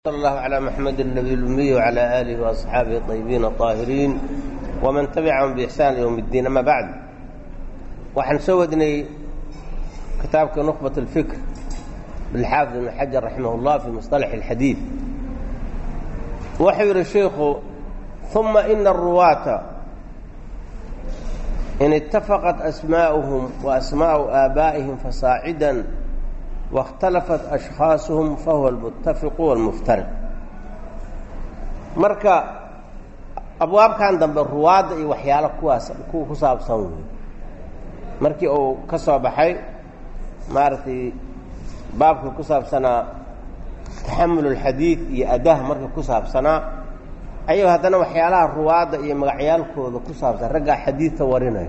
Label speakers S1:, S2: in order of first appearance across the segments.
S1: صلى الله على محمد النبي الأمي وعلى آله وأصحابه الطيبين الطاهرين ومن تبعهم بإحسان يوم الدين أما بعد waxaan soo wadnay kitaabka نخبة الفكر بالxاaفظ بن حجر رحimه الله في مصطلح الحديث wuxuu yihi شhiku ثuma إن الرواaة in اتفقت أسماؤهم وأسماء آبائهم فصاعدا واkhtalafat ashkhaasuhum fahuwa almuttafiqu walmuftariq marka abwaabkan dambe ruwaadda iyo waxyaalo kuwaas kuwa ku saabsan wey markii uu ka soo baxay maaragtay baabkii ku saabsanaa taxamul اlxadiid iyo adaha markii ku saabsanaa ayuu haddana waxyaalaha ruwaadda iyo magacyaalkooda ku saabsan raggaa xadiidka warinaya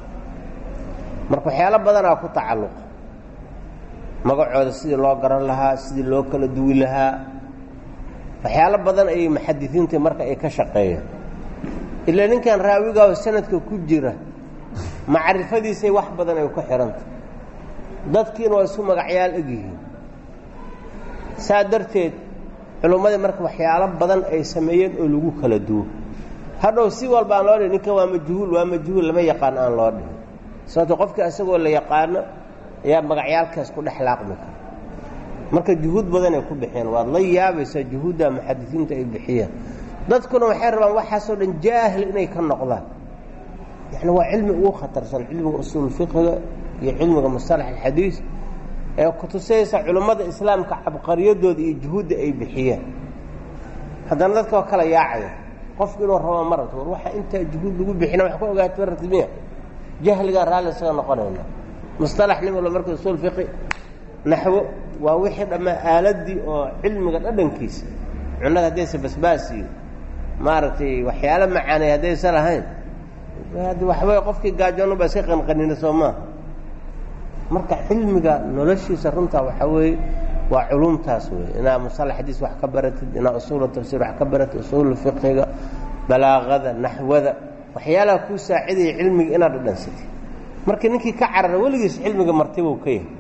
S1: marka waxyaalo badanaa ku tacalluqa magacooda sidii loo garan lahaa sidii loo kala duwi lahaa waxyaalo badan ayay muxadisiinta marka ay ka shaqeeyaan ilaa ninkan raawigaa sanadka ku jira macrifadiisay wax badan ay ku xihantah dadkiina waa isu magacyaal egyihiin saa darteed culummadii marka waxyaalo badan ay sameeyeen oo lagu kala duwo hadhow si walba aan loo dhihin ninkan waa majhuul waa majhuul lama yaqaan aan loo dhihin sababto qofkii isagoo la yaqaano ayaa magacyaalkaas ku dhex laaqmi kara marka juhuud badanay ku bixiyeen waad la yaabaysaa juhuudda muxadisiinta ay bixiyeen dadkuna waxay rabaan waxaasoo dhan jaahil inay ka noqdaan yani waa cilmi ugu khatarsan cilmiga usuul fiqiga iyo cilmiga mustalax alxadiis ee kutusaysa culummada islaamka cabqariyadooda iyo juhuudda ay bixiyeen haddana dadka waa kala yaacaya qofku inuu rabo marata war waxa intaa juhuud lagu bixina wax ka ogaata martimiya jahligaa raalli isaga noqonayna musطalax nin walba marka usuul fiqi naxwo waa wixii dhammaa aaladii oo cilmiga dhadhankiisa cunada haddaysa basbaas iyo maaragtay waxyaalo macaanay haddaysa lahayn waxbay qofkii gaajoonu baa iska qanqanina soo maaha marka cilmiga noloshiisa runtaa waxaa weeye waa culumtaas wey inaa musalax xadiis wax ka baratid inaa usuula tafsiir wax ka baratid usuul fiqiga balaaqada naxwada waxyaalaha kuu saacidaya cilmiga inaad dhadhansatid marka ninkii ka carara weligiis cilmiga martibuu ka yahay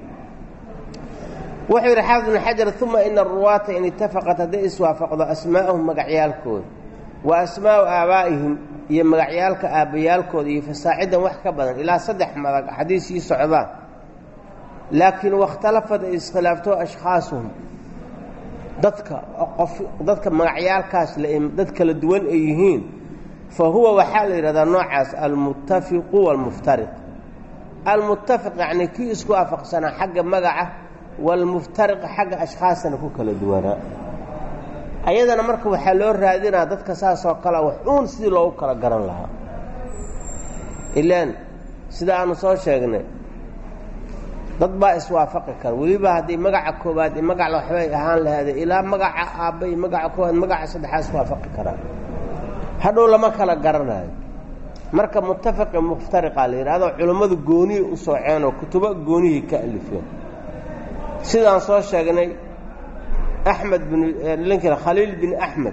S1: wuxuu yidhi xaafid ibnu xajar uma ina aruwaata in itafaqat hadday iswaafaqdo asmaa'ahum magacyaalkooda wa asmaa'u aabaa'ihim iyo magacyaalka aabbayaalkooda iyo fasaacidan wax ka badan ilaa saddex madag xadiis sii socdaan laakiin wakhtalafad ay iskhilaafto ashkhaasuhum dadka qof dadka magacyaalkaas dad kala duwan ay yihiin fa huwa waxaa la yidhahdaa noocaas almuttafiqu waalmuftariq almuttafiq yacni kii isku waafaqsanaa xagga magaca waalmuftariq xagga ashkhaasana ku kala duwanaa ayadana marka waxaa loo raadinaa dadka saasoo kalea wax uun sidii loogu kala garan lahaa ilaan sida aanu soo sheegnay dad baa iswaafaqi kara weliba haddii magaca koowaad iyo magaca waxbay ahaan lahaade ilaa magaca aabba iyo magaca koowaad magaca saddexaa iswaafaqi karaa hadhow lama kala garanayo marka muttafiqi muftariqa la yidhahdo culummadu gooniyay u sooceen oo kutubo goonihii ka alifeen sidaan soo sheegnay axmed bin linkan khaliil bin axmed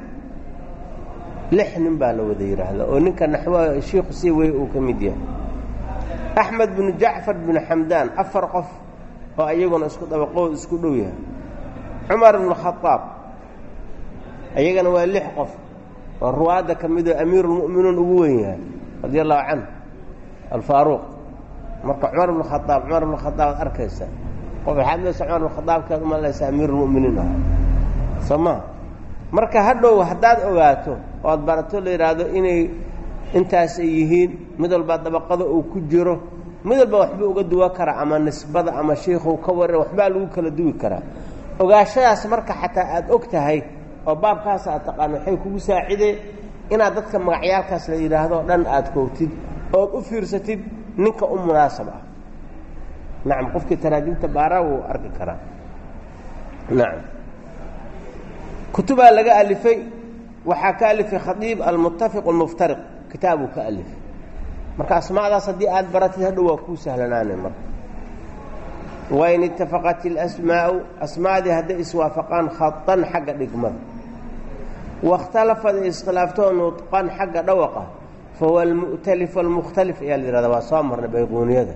S1: lix nin baa la wada yidhaahda oo ninka naxwa shiikhu sii wey uu ka mid yahay axmed binu jacfar binu xamdaan afar qof oo iyaguna isku dabaqood isku dhow yahay cumar ibnu khadaab iyagana waa lix qof oo ruwaadda ka midoo amiiruulmu'miniin ugu weyn yahay radi allahu canhu alfaaruuq marka cumar ibnu khadaab cumar ibnu khadaab ad arkaysa qof waxaad maysa cumar ibnu khadaabkaad u malaysa amiiruulmu'miniin ah soo maha marka hadhow haddaad ogaato ood barato la yidhaahdo inay intaas ay yihiin mid walbaa dabaqada uu ku jiro mid walba waxbuu uga duwan karaa ama nisbada ama shiikhuu ka waran waxbaa lagu kala duwi karaa ogaashadaas marka xataa aad og tahay oo baabkaas aad taqaano waxay kugu saacideen inaad dadka magacyaalkaas la yidhaahdo dhan aad koogtid ood u fiirsatid ninka u munaasab ah nacam qofkii taraajimta baaraa wuu arki karaa nacam kutubaa laga alifay waxaa ka alifay khadiib almuttafiq almuftariq kitaabuu ka alifay marka asmaadaas haddii aad baratid hadhow waa kuu sahlanaanay marka wain itafaqat ilasmaa'u asmaadii hadday iswaafaqaan khadan xagga dhigmada waاkhtalafad ay iskhilaafto nudqan xagga dhawaqa fahuwa almu'talif almukhtalif ayaa la yihahda waa soo marnay bayquuniyada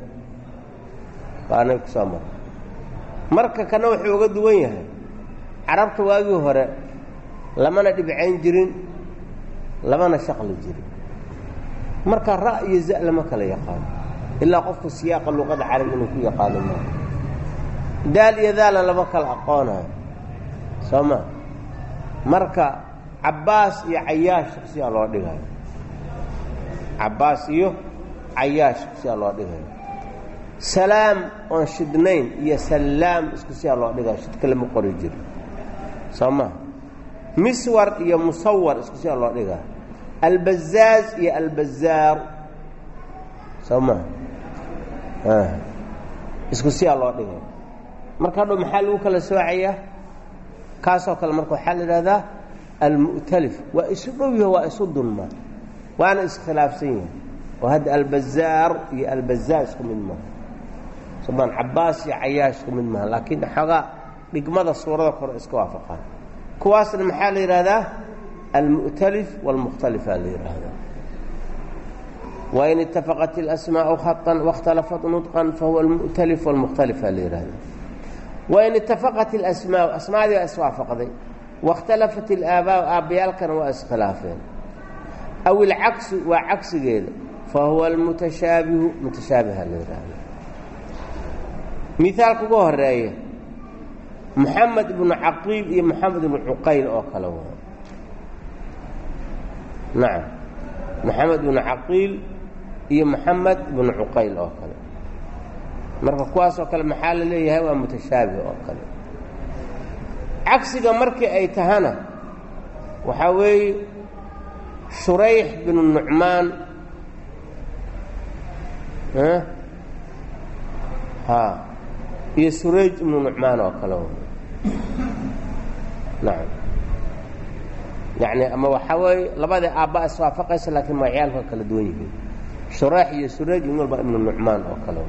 S1: waanay ku soo marnay marka kana wuxuu uga duwan yahay carabta waagii hore lamana dhibcayn jirin lamana shaqli jirin marka ra iyo za lama kala yaqaano ilaa qofku siyaaqa luqada carabi inuu ku yaqaano maa daal iyo daala lama kala aqoonayo soo ma marka cabbaas iyo cayaash shaksiyaa loo dhigayo cabbaas iyo cayaash shaksiyaa loo dhigayo salaam oon shidnayn iyo sallaam isku siyaa loo dhigayo shidka lama qori jiro soo ma miswar iyo musawar isku siyaa loo dhigayo albazaaz iyo albazaar soo ma isku siyaa loo dhigayo marka hadhow maxaa lagu kala soocayaa kaasoo kale marka waxaa la idhahdaa almu'talif waa isu dhow yaho waa isu dulma waana iskhilaafsan yahay oo hadda albazaar iyo albazaar isku mid maaha somaan cabbaas iyo cayaash isku mid maaha laakiin xoogaa dhigmada suurada kore iska waafaqaan kuwaasna maxaa la yidhahdaa almu'talif waalmukhtalifaa la yidhaahdaa wain itafaqat اlasmaau khaطan waاkhtalafat nudqan fahuwa almu'talif wاlmukhtalifaa la yidhahdaa wain itafaqat اlasmaau asmaadii waa iswaafaqday waاkhtalafat اlaabaau aabbayaalkana waa iskhilaafeen aw ilcagsu waa cagsigeeda fahuwa almutashaabihu mutashaabiha la yidhaahda miaalka ugu horeeya moxamed ibnu caqiil iyo moxamed ibnu cuqayl oo kale waa nacam moxamed ibnu caqiil iyo moxamed ibnu cuqayl oo kale marka kuwaasoo kale maxaa la leeyahay waa mutashaabih oo kale cagsiga markii ay tahana waxaa weeye shurayx binu nucmaan ha iyo surayj ibnu nucmaan oo kale nacam yacni ama waxaa weeye labadii aabba iswaafaqaysa laakiin magacyaalka kala duwan yihiin shurayx iyo surayj in walba ibnu nucmaan oo kale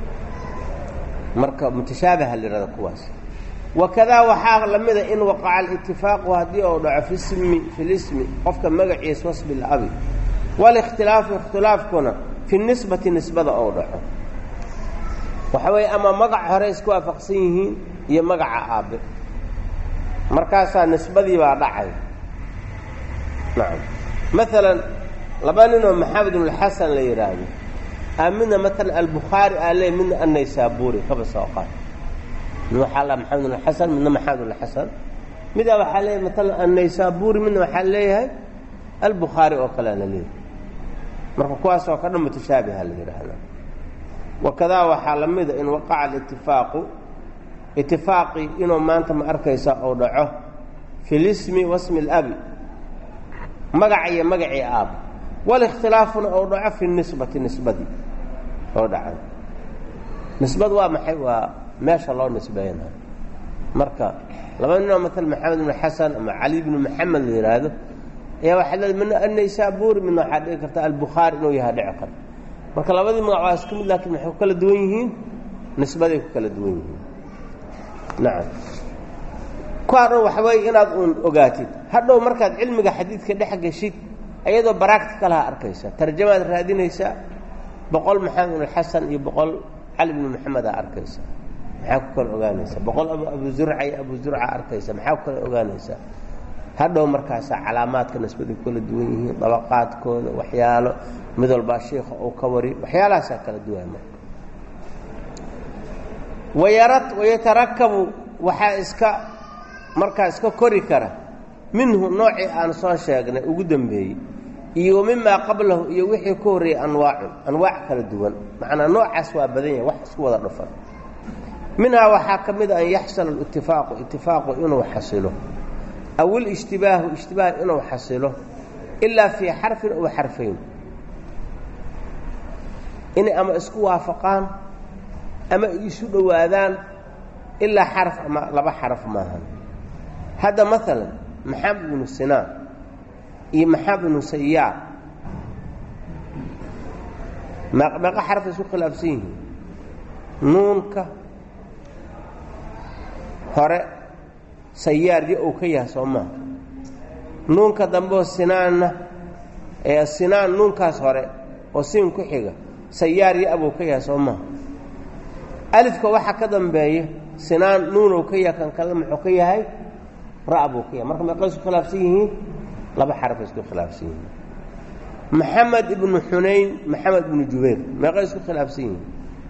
S1: marka mutashaabiha la yihahda kuwaas wakadaa waxaa lamida in waqaca alitifaaqu haddii uu dhaco fi smi fi lismi qofka magaciisa wasbi labi walikhtilaafu ikhtilaafkuna fi nisbati nisbada ou dhaco waxa weeye ama magac hore isku waafaqsan yihiin iyo magaca aabbe markaasaa nisbadii baa dhacay nacam maalan laba ninoo maxamed ibnulxasan la yidhaahdo aa midna maalan albukhaari aa leey midna annaysaabuuri kaba soo qaad mid waxaa la maxamed ibn xasan midna maxamed ibn xasan midaa waxaa leeyahay maalan annaysaabuuri midna waxaa leeyahay albukhaari oo kalea la leeyahay marka kuwaasoo ka dhan mutashaabiha la yidhaahdaa wakadaa waxaa la mida in waqaca alitifaaqu itifaaqii inuu maanta ma arkaysa ou dhaco fi lismi wasmi اlabi magaca iyo magacii aab walikhtilaafuna ou dhaco fi nisbati nisbadii oo dhacay nisbadu waa maxay waa meesha loo nisbeeynayo marka laba ninoo maala maxamed ibnu xasan ama cali bnu maxamed la yidhaahdo ayaa waxaa leeda midna annaysaabuuri midna waxaa dhigi karta albukhaari inuu yaha dhici karo marka labadii magac waa isku mid laakiin maxay ku kala duwan yihiin nisbaday ku kala duwan yihiin nacam kuwaa dhan waxa weeye inaad uun ogaatid hadhow markaad cilmiga xadiidka dhex geshid iyadoo baracticalaha arkaysa tarjamaad raadinaysaa boqol maxamed ibnu xasan iyo boqol cali bnu maxamedaa arkaysa maxaa ku kala ogaanaysaa boqol abu zurca iyo abu zurca arkaysa maxaa ku kala ogaanaysaa hadhow markaasaa calaamaadka nisbada ku kala duwan yihiin dabaqaadkooda waxyaalo mid walbaa shiika uu ka wari waxyaalahaasaa kala duwan marka wayara wayatarakabu waxaa iska markaa iska kori kara minhu noocii aan soo sheegnay ugu dambeeyey iyo mimaa qablahu iyo wixii ka horreeyey anwaacun anwaac kala duwan macnaa noocaas waa badan yahay wax isku wada dhufan minhaa waxaa ka mid a an yaxsula alitifaaqu itifaaqu inuu xasilo aw ilijtibaahu ijtibaah inuu xasilo ilaa fii xarfin ow xarfayn inay ama isku waafaqaan ama isu dhowaadaan ilaa xaraf ama laba xaraf maahan hadda maalan maxamed ibnu sinaan iyo maxamed ibnu sayaar meeqa xarafay isku khilaafsan yihiin nuunka hore sayaar yo uu ka yahay soo maha nuunka dambeoo sinaanna ee sinaan nuunkaas hore oo siin ku xiga sayaar yo abuu ka yahay soo maha alifka waxaa ka dambeeya sinaan nuunow ka yahay kan kale muxuu ka yahay ra' buu ka yahay marka meeqay isku khilaafsan yihiin laba xarafay isku khilaafsan yihiin maxamed ibnu xunayn maxamed ibnu jubayr meeqay isku khilaafsan yihiin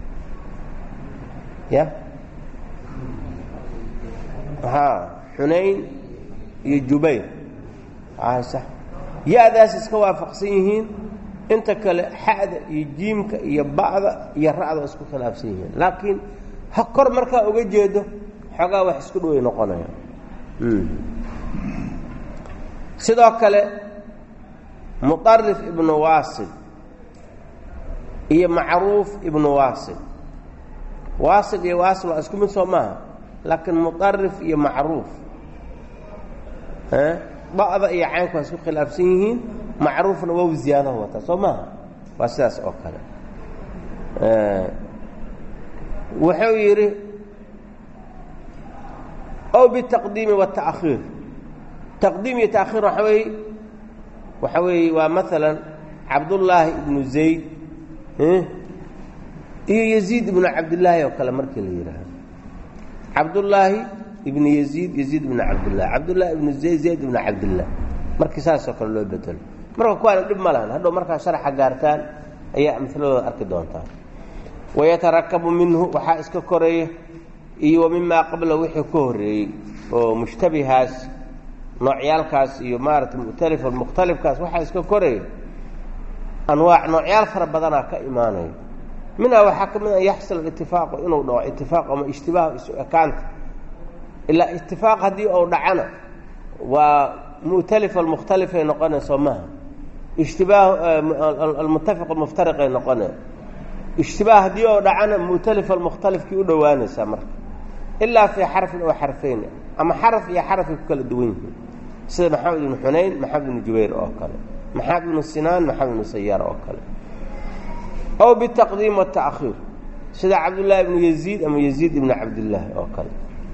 S1: ya haa xunayn iyo jubayr sax ya-daas iska waafaqsan yihiin inta kale xa'da iyo jiimka iyo ba'da iyo ra'da isku khilaafsan yihiin laakiin ha kor markaa uga jeedo xoogaa wax isku dhoway noqonaya sidoo kale muطarif ibnu waasil iyo macruuf ibnu waasil waasil iyo waasil waa isku mid soo maaha laakiin muطarif iyo macruuf ba'da iyo caynku waa isku khilaafsan yihiin macruufna wow ziyaadaha wataa soo maaha waa sidaas oo kale wuxuu yidhi ow bitaqdiimi watakhiir taqdiim iyo taakhiir waxa weeye waxa weeye waa maalan cabdullaahi ibnu zayd iyo yaziid ibnu cabdillaahi oo kale markii la yidhaahdo cabdullaahi ibnu yaziid yaziid ibnu cabdillahi cabdullaahi ibnu zayd zayd ibnu cabdillah markii saasoo kale loo bedelo marka kuwaana dhib ma lahan hadhow markaa sharaxa gaartaan ayaa amhiladooda arki doontaa wayatarakabu minhu waxaa iska koreeya iyo wa mimaa qabla wixii ka horreeyey oo mushtabihaas noocyaalkaas iyo maaragtay mukhtalifan mukhtalifkaas waxaa iska koreeya anwaac noocyaal fara badanaa ka imaanaya minhaa waxaa ka mid a yaxsul itifaaqu inuu dhaco itifaaq ama ishtibaah isu ekaanta ilaa itifaaq haddii uu dhacana waa mu'talifa almukhtalifay noqonayso maha ishtibaah almuttafiq almuftariqay noqonay ishtibaah haddii oo dhacana mu'talifa almukhtalifkii u dhowaanaysaa marka ilaa fii xarfin oo xarfayn ama xaraf iyo xarafay ku kala duwan yihiin sida maxamed ibnu xunayn maxamed ibnu jubayr oo kale maxamed ibnu sinaan maxamed ibnu sayaar oo kale ow bitaqdiim watakhiir sida cabdullaahi ibnu yaziid ama yaziid ibnu cabdillaahi oo kale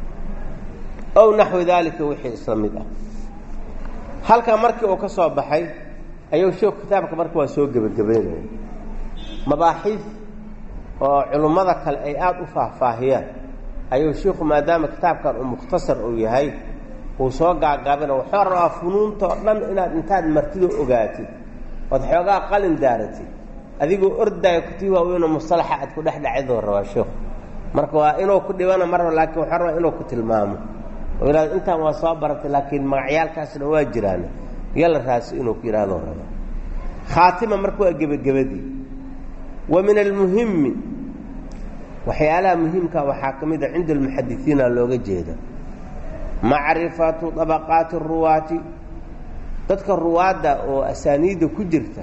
S1: ow naxwi daalika wixii isla mid ah halkaa markii uu ka soo baxay ayuu sheeku kitaabka marka waa soo gebagabeynaya mabaaxiid oo culummada kale ay aada u faahfaahiyaan ayuu shiiku maadaama kitaabkan uu mukhtasar uu yahay uu soo gaagaabina wuxuu rabaa funuunta oo dhan inaad intaad martido ogaatid ood xoogaa qalin daaratid adigoo ordaayo kutii waaweynoo musalaxa aad ku dhex dhacidoo rabaa sheikhu marka waa inuu ku dhibana marba laakiin wuxuu rabaa inuu ku tilmaamo oo yidhahdo intaan waa soo baratay laakiin magacyaalkaasna waa jiraan yala raasi inuu ku yidhahdoo rabaa khaatima marka waa gebagabadii wa min almuhimi waxyaalaha muhiimka waxaa ka mid a cinda almuxadisiina looga jeeda macrifatu dabaqaati ruwaati dadka ruwaadda oo asaaniidda ku jirta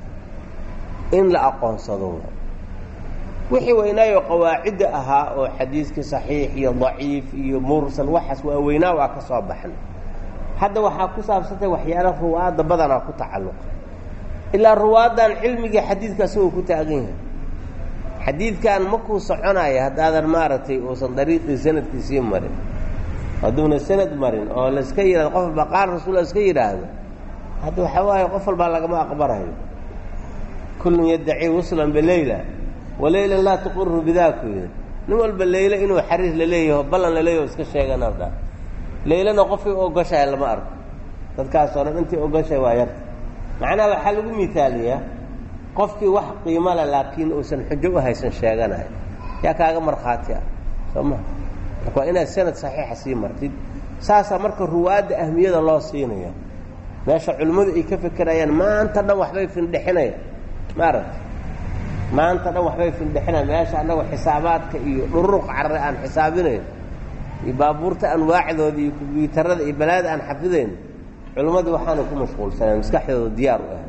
S1: in la aqoonsado wixii weynaayo qawaacidda ahaa oo xadiiskii saxiix iyo daciif iyo mursal waxaas waa weynaa waa ka soo baxna hadda waxaa ku saabsantay waxyaala ruwaadda badanaa ku tacalluqa ilaa ruwaaddan cilmigii xadiidka asagoo ku taagan yahay xadiidkan makuu soconaya haddaadan maaragtay uusan dariiqii sanadkiisii marin hadduuna sanad marin oo laska yidhahdo qof walba qaal rasuul iska yidhaahdo hadda waxaa waaye qof walbaa lagama aqbarayo kullun yaddaci wuslan bileyla waleylan laa tuqiru bidaaku yidhi nin walba leyle inuu xariir laleeyaho ballan laleeyaho iska sheegana dha leylana qofkii ogoshahay lama arko dadkaasoo dhan intii ogoshahay waa yarta macnaha waxaa lagu miaaliyaa qofkii wax qiimo le laakiin uusan xujo u haysan sheeganayo yaa kaaga markhaati ah soo maha marka waa inaad sanad saxiixa sii martid saasaa marka ruwaadda ahmiyada loo siinaya meesha culimmadu ay ka fekerayaan maanta dhan waxbay findhexinayaan maaragta maanta dhan waxbay findhexinayaan meesha annagu xisaabaadka iyo dhururuq carare aan xisaabinayn iyo baabuurta anwaacdooda iyo kombyuutarada iyo balaada aan xafidayn culimmadii waxaana ku mashquulsaneen maskaxdooda diyaar u ah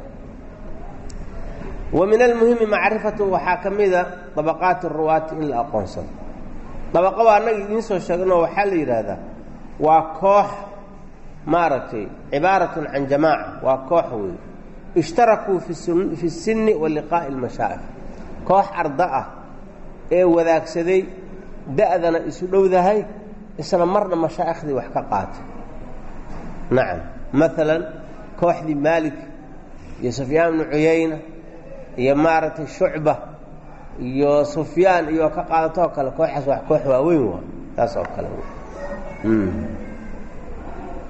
S1: wa min almuhimi macrifatu waxaa ka mida dabaqaati ruwaati in la aqoonsado dabaqa waa annaga idiin soo sheeganoo waxaa la yidhaahdaa waa koox maaragtay cibaaratun can jamaaca waa koox weey ishtarakuu fi sinni wa liqaa'i almashaa'ikh koox arda ah ee wadaagsaday da'dana isu dhowdahay isla marna mashaa'ikhdii wax ka qaatay nacam maalan kooxdii maalik iyo sufyaan ibnu cuyayna iyo maaragtay shucba iyo sufyaan iyo ka qaadatoo kale kooxaas waa koox waaweyn waa taas oo kale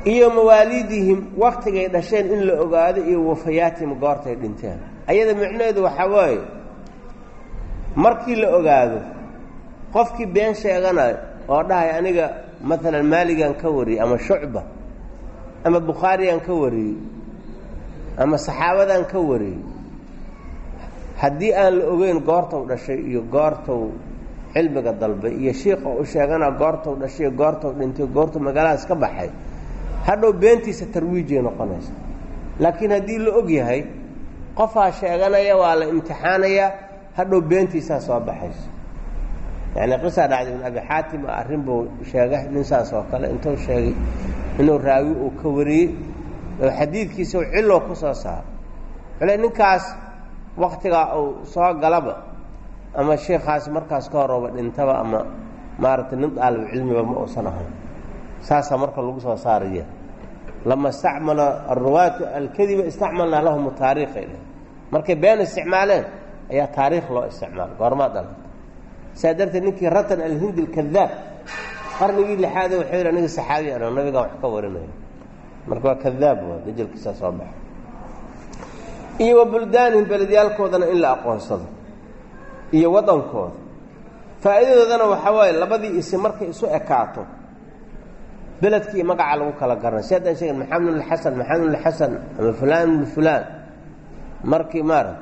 S1: iyo mawaaliidihim waktigay dhasheen in la ogaado iyo wafayaatihim goortay dhinteen ayada micnaheedu waxaa waaye markii la ogaado qofkii been sheeganayo oo dhahay aniga maalan maaligan ka wariyey ama shucba ama bukhaarigan ka wariyey ama saxaabadan ka wariyey haddii aan la ogeyn goortou dhashay iyo goortou cilmiga dalbay iyo shiika u sheegana goortou dhashay iyo goortou dhintay goortuu magaaladaas ka baxay hadhow beentiisa tarwiijay noqonaysa laakiin haddii la og yahay qofaa sheeganaya waa la imtixaanayaa hadhow beentiisaa soo baxayso yacni qisaa dhacday ibn abi xaatim arrin buu sheegay nin saas oo kale intuu sheegay inuu raawi uu ka wariyey oo xadiidkiisa u cillow ku soo saaro xule ninkaas waktigaa uu soo galaba ama sheikaasi markaas ka horooba dhintaba ama maaragtay nin daalibu cilmiba ma uusan ahayn saasaa marka lagu soo saaraya lama istacmala aruwaatu alkadiba istacmalnaa lahum taariikhay dheh markay been isticmaaleen ayaa taariikh loo isticmaala goormaa dhalata saa darteed ninkii ratan alhindi alkadaab qarnigii lixaade wuxuu yidhi aniga saxaabi ano nabigaa wax ka warinaya marka waa kadaab waa dajalkiisaa soo baxa iyo wa buldaanihim beledyaalkoodana in la aqoonsado iyo waddankooda faa'iidadoodana waxaa waaye labadii isi markay isu ekaato beledkii magaca lagu kala garanay si haddaan sheegen maxamed bn xasan maxamed bn xasan ama fulaan bn fulaan markii maarag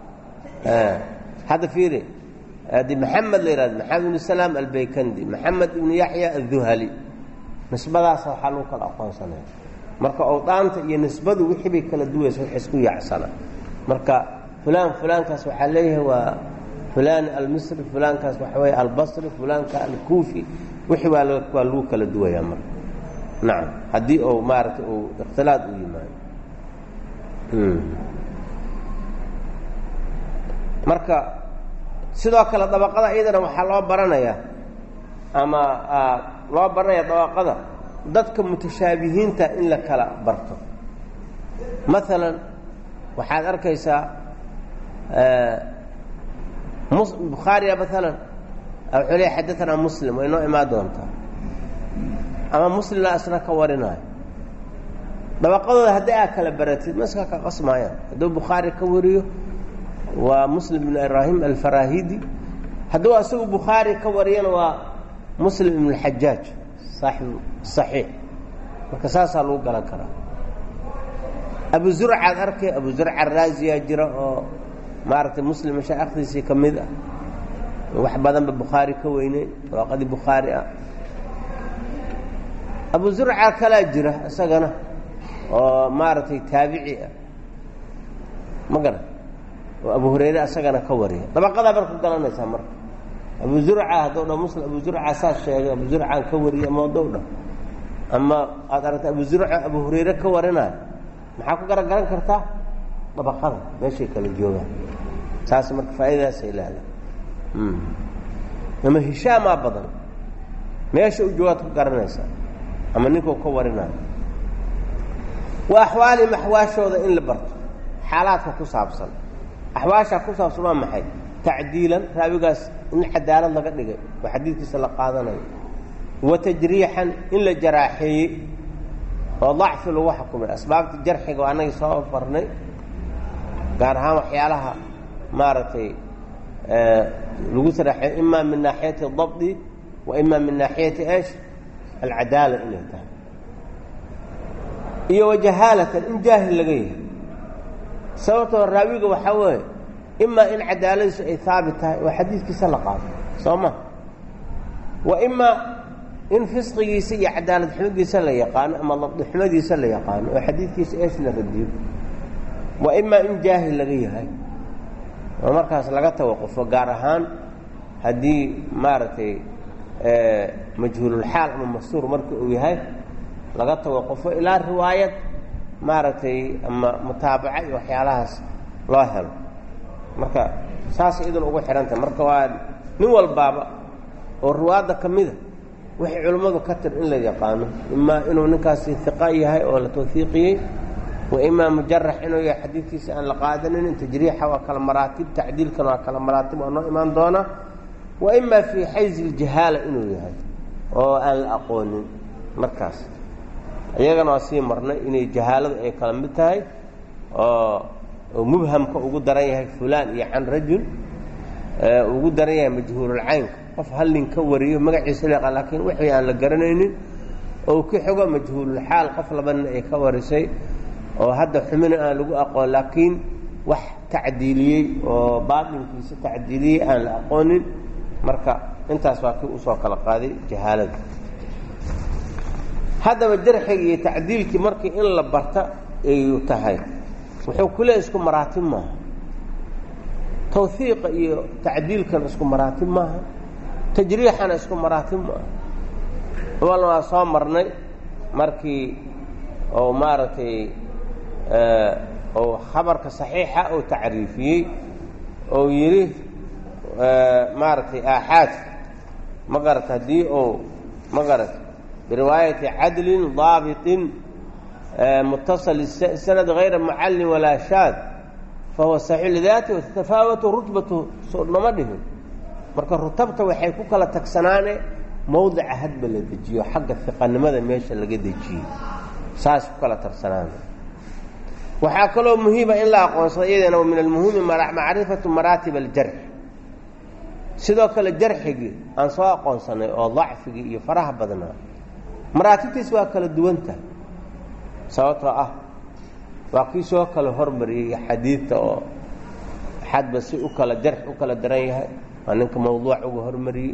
S1: hadda fiiri di maxamed la yihahdo maxamed ibn salaam albaykandi maxamed ibnu yaxya adduhali nisbadaasa waxaa lagu kala aqoonsanaya marka owdaanta iyo nisbadu wixii bay kala duwaysa wax isku yaacsana marka fulaan fulaankaas waxaa leeyahay waa fulaan almisri fulaankaas waxa weeye albasri fulaanka alkuufi wixii waa waa lagu kala duwayaa marka nacam haddii uu maaragtay uu ikhtilaad u yimaado marka sidoo kale dabaqada iyadana waxaa loo baranayaa ama loo baranaya dabaqada dadka mutashaabihiinta in la kala barto maalan waxaad arkaysaa bukhaariya maalan wuxuu leeya xadaanaa muslim way noo imaan doontaa ama muslimna isna ka warinaayo dabaqadooda haddii aad kala baratid ma iska ka qasmaayaan hadduu bukhaari ka wariyo waa muslim ibn ibraahim alfarahidi hadduu asagu bukhaari ka wariyana waa muslim ibn اlxajaaj saaxibu صaxiix marka saasaa lagu galan karaa abu zurcaad arkay abu zurca araaziyaa jira oo maaragtay muslim mashaaikhdiisii ka mid ah wax badanba bukhaari ka weyney dabaqadii bukhaari ah abu zurca kalaa jira isagana oo maaragtay taabici ah ma garan oo abu hurayre isagana ka wariya dabaqadaa marka ku galanaysaa marka abu zurca hadduu dha muslim abu zurca saas sheegay abu zurcaan ka wariyay ama hadduu dha ama aad aragta abu zurca abu hurayre ka warinayo maxaa ku garan garan kartaa dabaqada meeshay kala joogaan saas marka faa'iidadaasay leedahay ama hishaamaa badan meesha u joogaad ku garanaysaa ama ninkuu ka warinayo wa axwaalihim axwaashooda in la barto xaalaadka ku saabsan axwaashaa ku saabsan waa maxay tacdiilan raawigaas in cadaalad laga dhigay oo xadiidkiisa la qaadanayo wa tajriixan in la jaraaxeeyey oo dacfi lagu xukumay asbaabta jarxiga oo annagii soo farnay gaar ahaan waxyaalaha maaragtay lagu saraaxeeyo ima min naaxiyati dabdi wa ima min naaxiyati esh alcadaala inay tahay iyo wajahaalatan in jaahil laga yahay sababtoo raawiga waxaa weeye imaa in cadaaladiisu ay haabit tahay oo xadiidkiisa la qaado soo ma wa imaa in fisqigiisa iyo cadaalad xumadiisa la yaqaano ama labdixumadiisa la yaqaano oo xadiidkiisa eesh la radiyo wa imaa in jaahil laga yahay oo markaas laga tawaqufo gaar ahaan haddii maaragtay majhuululxaal ama mastuur marka uu yahay laga tawaqufo ilaa riwaayad maaragtay ama mutaabaca iyo waxyaalahaas loo helo marka saas idan ugu xidhantahay marka waa nin walbaaba oo riwaadda ka mida waxay culimmadu ka tir in la yaqaano imaa inuu ninkaasi hiqa yahay oo la tawfiiqiyey wa imaa mujarax inuu yahay xadiidkiisa aan la qaadanin tajriixa waa kala maraatib tacdiilkana waa kala maraatib oo noo imaan doona wa imaa fii xayzi iljahaala inuu yahay oo aan la aqoonin markaas iyagana waa sii marnay inay jahaaladu ay kala mid tahay oo mubhamka ugu daran yahay fulaan iyo can rajul ugu daran yahay majhuululcaynka qof hal nin ka wariyo magaciisa leeqa laakiin wixii aan la garanaynin oo ka xogo majhuululxaal qof laba nin ay ka warisay oo hadda xumina aan lagu aqoon laakiin wax tacdiiliyey oo baatinkiisa tacdiiliyey aan la aqoonin marka intaas waa kii usoo kala qaaday jahaalada haddaba jarxiga iyo tacdiilkii markii in la barta ayu tahay wuxuu ku leeya isku maraatib maaha tawhiiqa iyo tacdiilkana isku maraatib maaha tajriixana isku maraatib maaha walna waa soo marnay markii oo maaragtay oo khabarka saxiixa oo tacriifiyey oo yidhi maaragtay aaxaad ma garata haddii oo ma garata biriwaayati cadlin daabiطin mutasal sanad hayra mucallin walaa shaad fahuwa saxiix lidaati watafaawatu rutbatu soo nama dhihin marka rutabta waxay ku kala tagsanaane mawdica hadba la dejiyo xagga fiqanimada meesha laga dejiyey saas ku kala tagsanaane waxaa kaloo muhiima in la aqoonsado iyadana min almuhimi macrifatu maraatib aljarx sidoo kale jarxigii aan soo aqoonsanay oo dacfigii iyo faraha badnaa maraatibtiis waa kala duwanta sababtoo ah waa kii soo kala hormariyey xadiidta oo xadba si u kala jarx u kala daran yahay waa ninka mawduuc uga hormariyey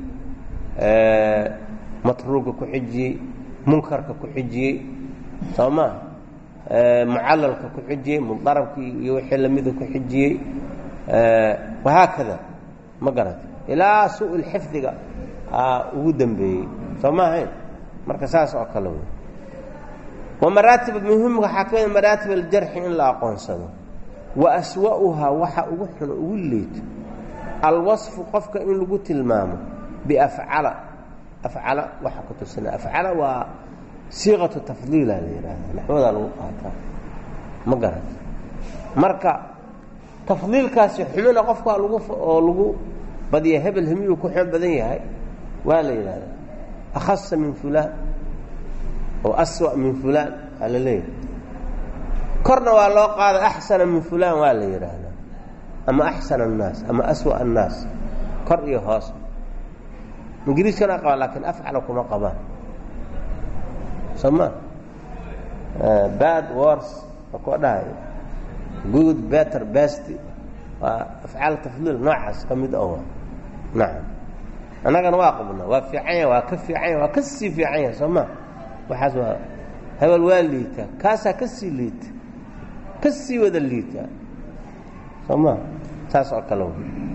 S1: matruuga ku xijiyey munkarka ku xijiyey soo maa mucalalka ku xijiyey mudarabkii iyo wixii lamida ku xijiyey wahaakada ma garata ilaa su-ul xifdiga ugu dambeeyey soo ma ahayn marka saas oo kale wey wa maraatib muhim waxaa ka mid maraatib aljarxi in la aqoonsado wa aswa'uhaa waxa ugu xuno ugu liito alwasfu qofka in lagu tilmaamo biafcala afcala waxa ku tusina afcala waa siiqatu tafdiila la yidhaahda naxwadaa lagu qaataa ma garata marka tafdiilkaasi xumina qofkaa lagu oo lagu badiya hebel hemiyuu ku xun badan yahay waa la yidhahdaa akhasa min fulaan oo aswa min fulaan waa la leeyahay korna waa loo qaada axsana min fulaan waa la yidhaahdaa ama axsana annaas ama aswa annaas kor iyo hoos ingiriiskana qabaan laakiin afcala kuma qabaan soo ma bad wors waa koo dhahayo good better best waa afcaal tafdiil noocaas ka mid oo nacam annagana waa qabna waa fiican yahay waa ka fiican yahay waa ka sii fiican yahay soo ma waxaas waa hebel waa liitaa kaasaa ka sii liita ka sii wada liitaa soo ma saas oo kale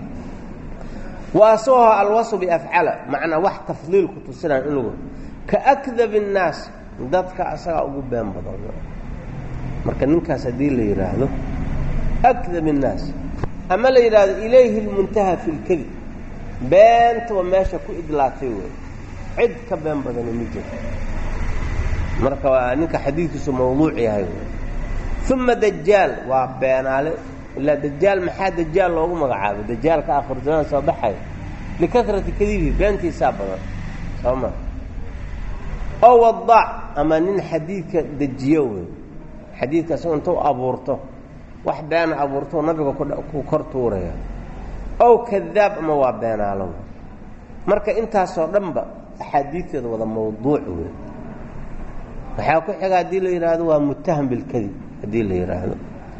S1: wa aswaho alwasu biafcala macnaa wax tafdiil ku tusinaa in lagu kaakdab الnaas dadka asagaa ugu been badan marka ninkaas haddii la yidhaahdo akdab الnaas ama la yidhaahdo ilayhi اlmuntaha fi اlkadib beentaba meesha ku idlaatay wey cid ka been badani ma jirto marka waa ninka xadiidkiisu mawduuc yahay uma dajaal waa beenaale ilaa dajaal maxaa dajaal loogu magacaabo dajaalka akhir zamaan soo baxay likarati kadibihi beentiisaa badan soo ma oo wadaac ama nin xadiidka dejiyo wey xadiidka asagoo intuu abuurto wax beena abuurto nabiga ku kor tuuraya ow kadaab ama waa beenaalo marka intaasoo dhanba axaadiidteeda wada mawduuc wey waxaa ku xiga haddii la yidhaahdo waa muttaham bilkadib haddii la yidhaahdo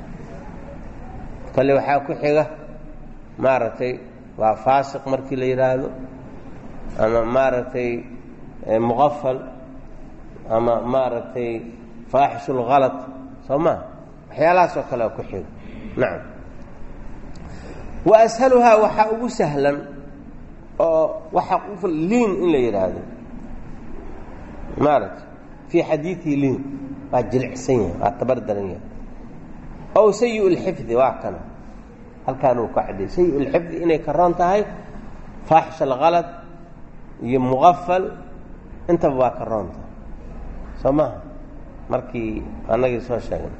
S1: kale waxaa ku xiga maaragtay waa faasiq markii la yidhaahdo ama maaragtay muqafal ama maaragtay faaxishulhalad soo maa waxyaalahaasoo kale ku xiga nacam wa ashaluhaa waxaa ugu sahlan oo waxaa u liin in la yidhaahdo maaragtay fii xadiiii liin waa jilicsan yahay waa tabar daran yahay ow sayi lxifdi waa kana halkaan uu ka cadday sayi lxifdi inay karoon tahay faaxish alhalad iyo muqafal intaba waa karoon tahay soo maha markii annagii soo sheegnay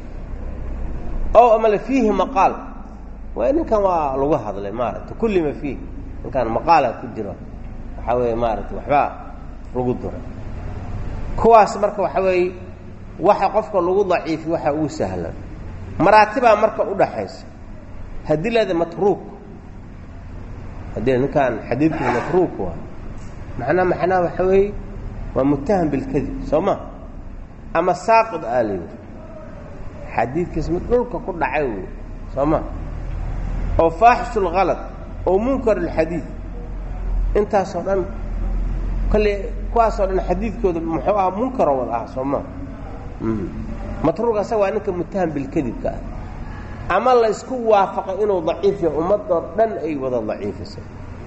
S1: ow amale fiihi maqaal waa ninkan waa lagu hadlay maaragtay kulli ma fiih ninkan maqaala ku jiro waxaa weeye maaragtay waxbaa lagu dura kuwaas marka waxa weeye waxa qofka lagu daciifi waxa ugu sahlan maraatibaa marka u dhaxaysa haddii leeda matruuk haddii ninkaan xadiidkiisa matruuk waa macnaa macnaha waxa weeye waa mutaham bilkadib soo ma ama saaqid aa la yidhi xadiidkiisa mid dhulka ku dhacay wey soo ma oo faaxishu lhalad oo munkar alxadiid intaasoo dhan kolle kuwaasoo dhan xadiidkooda muxuu ahaa munkaro wada ah soo ma matruuk asaga waa ninka mutaham bilkadibka ah ama la isku waafaqay inuu daciif yahay ummadoo dhan ay wada daciifisay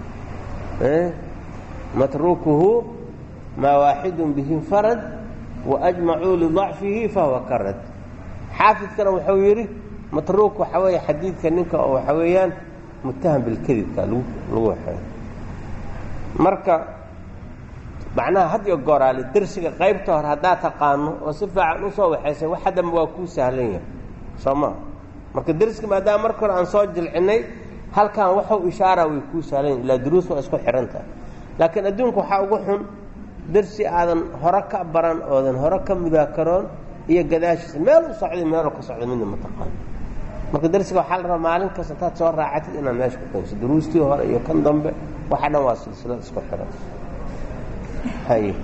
S1: matruukuhu maa waaxidun bihi farad waajmacuu lidacfihi fahuwa karad xaafidkana wuxuu yidhi matruuk waxaa weeye xadiidka ninka oo waxaa weeyaan mutaham bilkadibka lagu lagu waxeeyo marka macnaha had iyo gooraale dersiga qaybta hore haddaad taqaano oo si fiican usoo waxaysay wax haddamba waa kuu sahlan yahay soo maa marka derska maadaama marka hore aan soo jilcinay halkan waxuu ishaara way kuu sahlan yahin ilaa duruus waa isku xidhan tahay laakiin adduunka waxaa ugu xun dersi aadan hore ka baran oodan hore ka mudaakaroon iyo gadaashiisa meel u socday meelu ka socda midna mataqaano marka dersiga waxaa la rabaa maalin kasta intaad soo raacatid inaad meesha ku qayso duruustii hore iyo kan dambe waxa dhan waa silsilad isku xidhan hay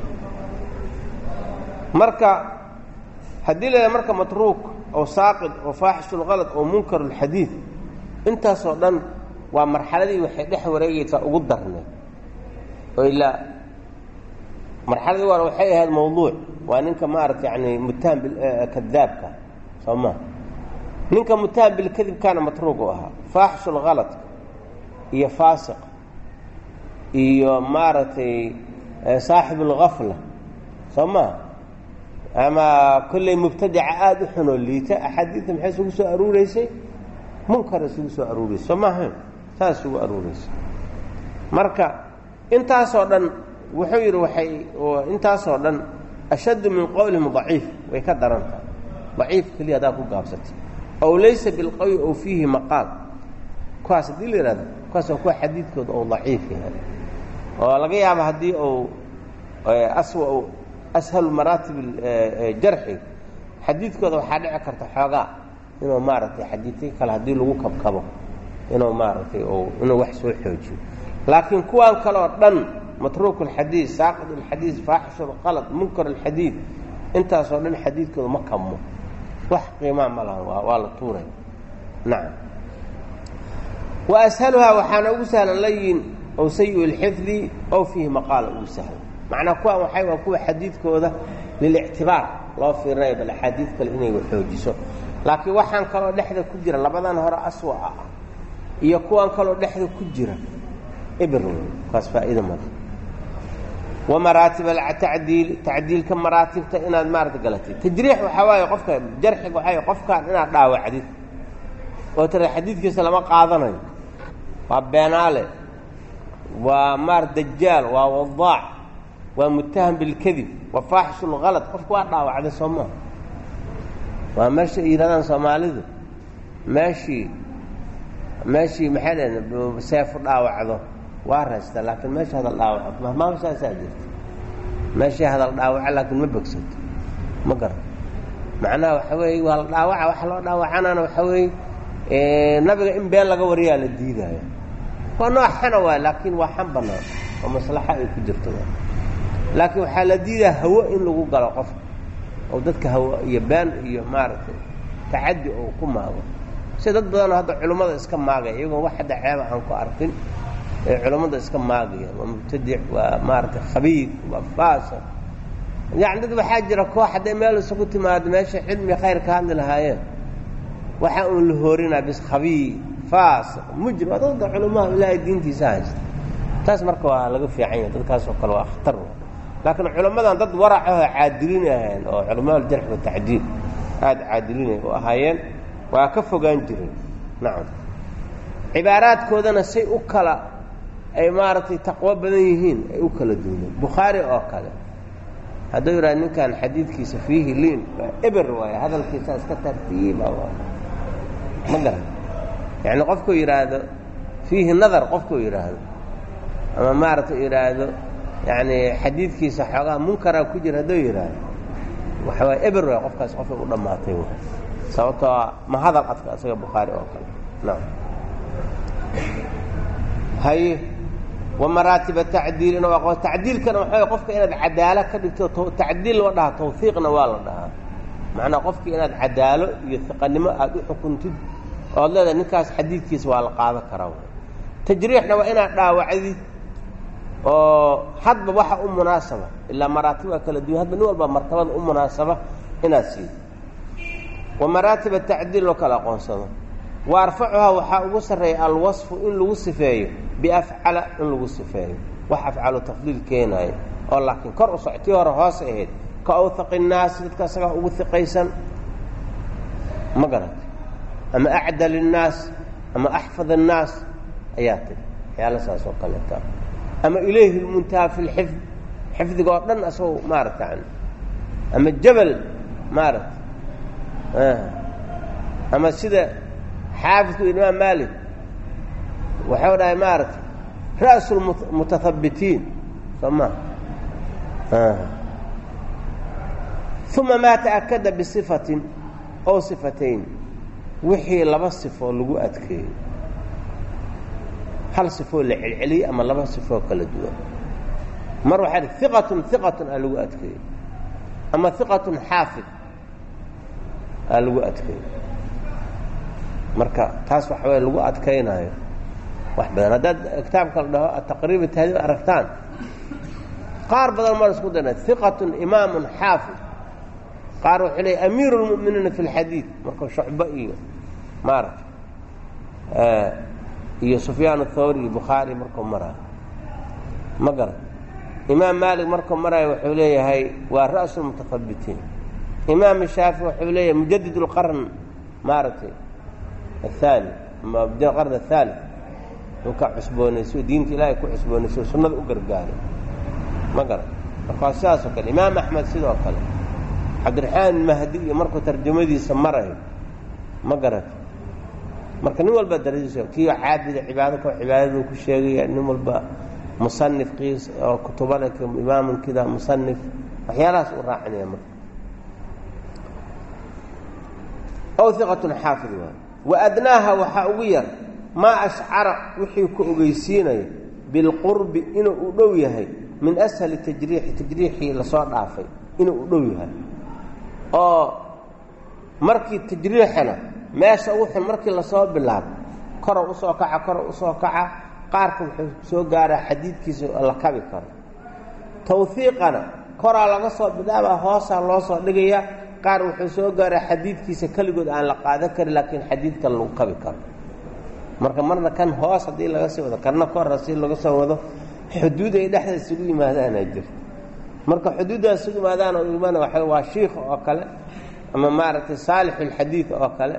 S1: marka haddii la marka matruuk oo saaqid oo faaxishulhalad oo munkar alxadiid intaasoo dhan waa marxaladii waxay dhex wareegaysaa ugu darneed oo ilaa marxaladii waana waxay ahayd mawduuc waa ninka maarata yani mutaham kadaabka soo ma ninka mutaham bilkadibkaana matruuq u ahaa faaxishulhaladka iyo faasiq iyo maaragtay saaxib اlgafla soo maa ama kolley mubtadica aada u xunoo liita axaadiidta maxay isugu soo aruureysay munkar isugu soo aruureysay soo maaha saas isugu aruureysay marka intaasoo dhan wuxuu yidhi waxay intaasoo dhan ashaddu min qowlihim daciif way ka daran tahay daciif keliya haddaa ku gaabsatay ow laysa bilqawi ow fiihi maqaal kuwaas haddii la yihahdo kuwaas waa kuwa xadiidkooda ou daciif yahay oo laga yaabo haddii uu aswa ashalu maraatib jarxi xadiidkooda waxaa dhici karta xoogaa inuu maaragtay xadiidkii kale haddii lagu kabkabo inuu maaragtay inuu wax soo xoojiyo laakiin kuwan kale oo dhan matruuk alxadiid saaqid alxadiid faaxish alqalad munkar alxadiid intaasoo dhan xadiidkooda ma kabmo wax qiimaa ma lahan waa waa la tuuray nacam wa ashaluhaa waxaana ugu sahlan layin ow sayi lxifdi ow fiihi maqaala ugu sahlan macnaa kuwaan waxay waa kuwa xadiidkooda lilictibaar loo fiirinayo bal axaadiid kale inay waxoojiso laakiin waxaan kaloo dhexda ku jira labadan hore aswa ah iyo kuwan kaloo dhexda ku jira ibr kaas faa'iida male wa maraatib atacdiil tacdiilka maraatibta inaad maarata galatid tajriix waxaa waaye qofka jarxiga waxaa qofkaan inaad dhaawacdid oo tira xadiidkiisa lama qaadanayo waa beenaale waa maar dajaal waa wadaac waa mutaham bilkadib waa faaxish lhalad qofku waa dhaawacday soo maa waa meesha ay yidhahdaan soomaalidu meeshii meeshii maxay dhaheen seefu dhaawacdo waa raysta laakiin meesha hadal dhaawaco mahmaama saasaa jirta meeshii hadal dhaawaco laakiin ma bogsato ma garan macnaha waxa weeye waa la dhaawaca waxa loo dhaawacanaana waxa weeye nabiga in been laga wariyaa la diidaayo waa nooc xana waay laakiin waa xan banaan oo maslaxa ay ku jirto laakiin waxaa la diidaa hawo in lagu galo qofka oo dadka hawo iyo been iyo maaragtay tacaddi oo ku maago sida dad badanoo hadda culummada iska maagaya iyagoo wax hadda ceeba aan ku arkin ee culummada iska maagaya waa mubtadic waa maaragtay khabiid waa faasiq yacni dad waxaa jira koox hadday meel isugu timaado meesha cilmi khayr ka hadli lahaayeen waxaa uun la hoorinaa bis khabiid faasiq mujrim waa dadda culamaha ilaahay diintiisa haysta taas marka waa laga fiican yahay dadkaas oo kale waa khatar laakiin culammadan dad waracahoo caadilin ahayn oo culamaal jarx watacdiil aada caadilinay u ahaayeen waa ka fogaan jireen nacam cibaaraadkoodana say u kala ay maaragtay taqwo badan yihiin ay u kala duuneen bukhaari oo kale hadduu yidhaha ninkan xadiidkiisa fiihi liin waa eber waay hadalkiisa iska tartiiba ma garan yacni qofkuu yidhaahdo fiihi nadar qofkuu yidhaahdo ama maaragtay yidhaahdo yacni xadiidkiisa xoogaha munkaraa ku jira hadduu yidhaahdo waxa waay eber waay qofkaas qofka u dhammaatay w sababtoo a ma hadal adka isaga bukhaari oo kale naam haye wa maraatiba tacdiilina waa tacdiilkana waxa qofka inaad cadaalo ka dhigto tacdiil loo dhahaa tawfiiqna waa la dhahaa macnaa qofki inaad cadaalo iyo hiqanimo aada u xukuntid ood leedahay ninkaas xadiidkiisa waa la qaadan karaa tajriixna waa inaad dhaawacdid oo hadba waxa u munaasaba ilaa maraatib waa kala duwan hadba nin walba martabada u munaasaba inaad siido wa maraatiba tacdiil loo kala aqoonsado wa arfacuhaa waxaa ugu sarreeya alwasfu in lagu sifeeyo biafcala in lagu sifeeyo wax afcalu tafdiil keenaayo oo laakiin kor u soctii hore hoos ahayd ka awhaqi innaasi dadka isagaa ugu hiqaysan ma garata ama acdal innaas ama axfad innaas ayaa tiri waxyaala saas oo kaleeta ama ilayhi lmuntaha fi lxifd xifdiga oo dhan asagoo maarata yani ama jabal maarata ama sida xaafidku imaam malik waxau dhahay maarata ra'su lmutahabbitiin soo ma uma maa ta'akada bisifatin ow sifatayn wixii laba sifoo lagu adkeeyo hal sifoo la celceliyey ama laba sifoo kala duwan mar waxaa hi iqatun iqatun aa lagu adkeeyo ama iqatun xaafid aa lagu adkeeyo marka taas waxa weye lagu adkaynaayo wax badan haddaad kitaabka la dhaho taqriib tahdiib aragtaan qaar badan mar isku dana iqatun imaamun xaafid qaar wuxuu leey amiiru lmu'miniina fi lxadiid marka shucbo iyo maarata iyo sufyaan athawri iyo bukhaari markuu maraayo ma garan imaam maalik markuu maraayo wuxuu leeyahay waa ra'su lmutahabitiin imaam shaafi wuxuu leeyahay mujadid اlqarn maaragtay aلthaani ama qarn aلthaali uu ka cusboonayso diinta ilaahay ku cusboonayso sunnada u gargaaray ma garan marka waa sidaasoo kale imaam axmed sidoo kale cabdiraxmaan mahdi iyo markuu tarjamadiisa marayo ma garata marka nin walba daradiisa kiio caabida cibaado ko cibaadadu ku sheegaya nin walba musanif qiis oo kutubale imaamun kida musanif waxyaalahaas u raacinaya marka ow iqatun xaafid waay wa adnaaha waxaa ugu yar maa ashcara wixii ku ogeysiinaya bilqurbi inuu u dhow yahay min ashali tajriixi tajriixii lasoo dhaafay inuu u dhow yahay oo markii tajriixana meesha ugu xun markii lasoo bilaabo korow usoo kaca korow usoo kaca qaarka wuxuu soo gaaraa xadiidkiisa oo la kabi karo tawhiiqana koraa laga soo bilaabaa hoosaa loo soo dhigaya qaar wuxuu soo gaaraa xadiidkiisa keligood aan la qaadan karin laakiin xadiidkan lagu kabi karo marka marna kan hoos haddii laga sii wado karna kor si laga soo wado xuduud ay dhexda isugu yimaadaanaa jirta marka xuduuddaas isugu yimaadaan oo imaan waa waa shiikh oo kale ama maaragtay saalixulxadiid oo kale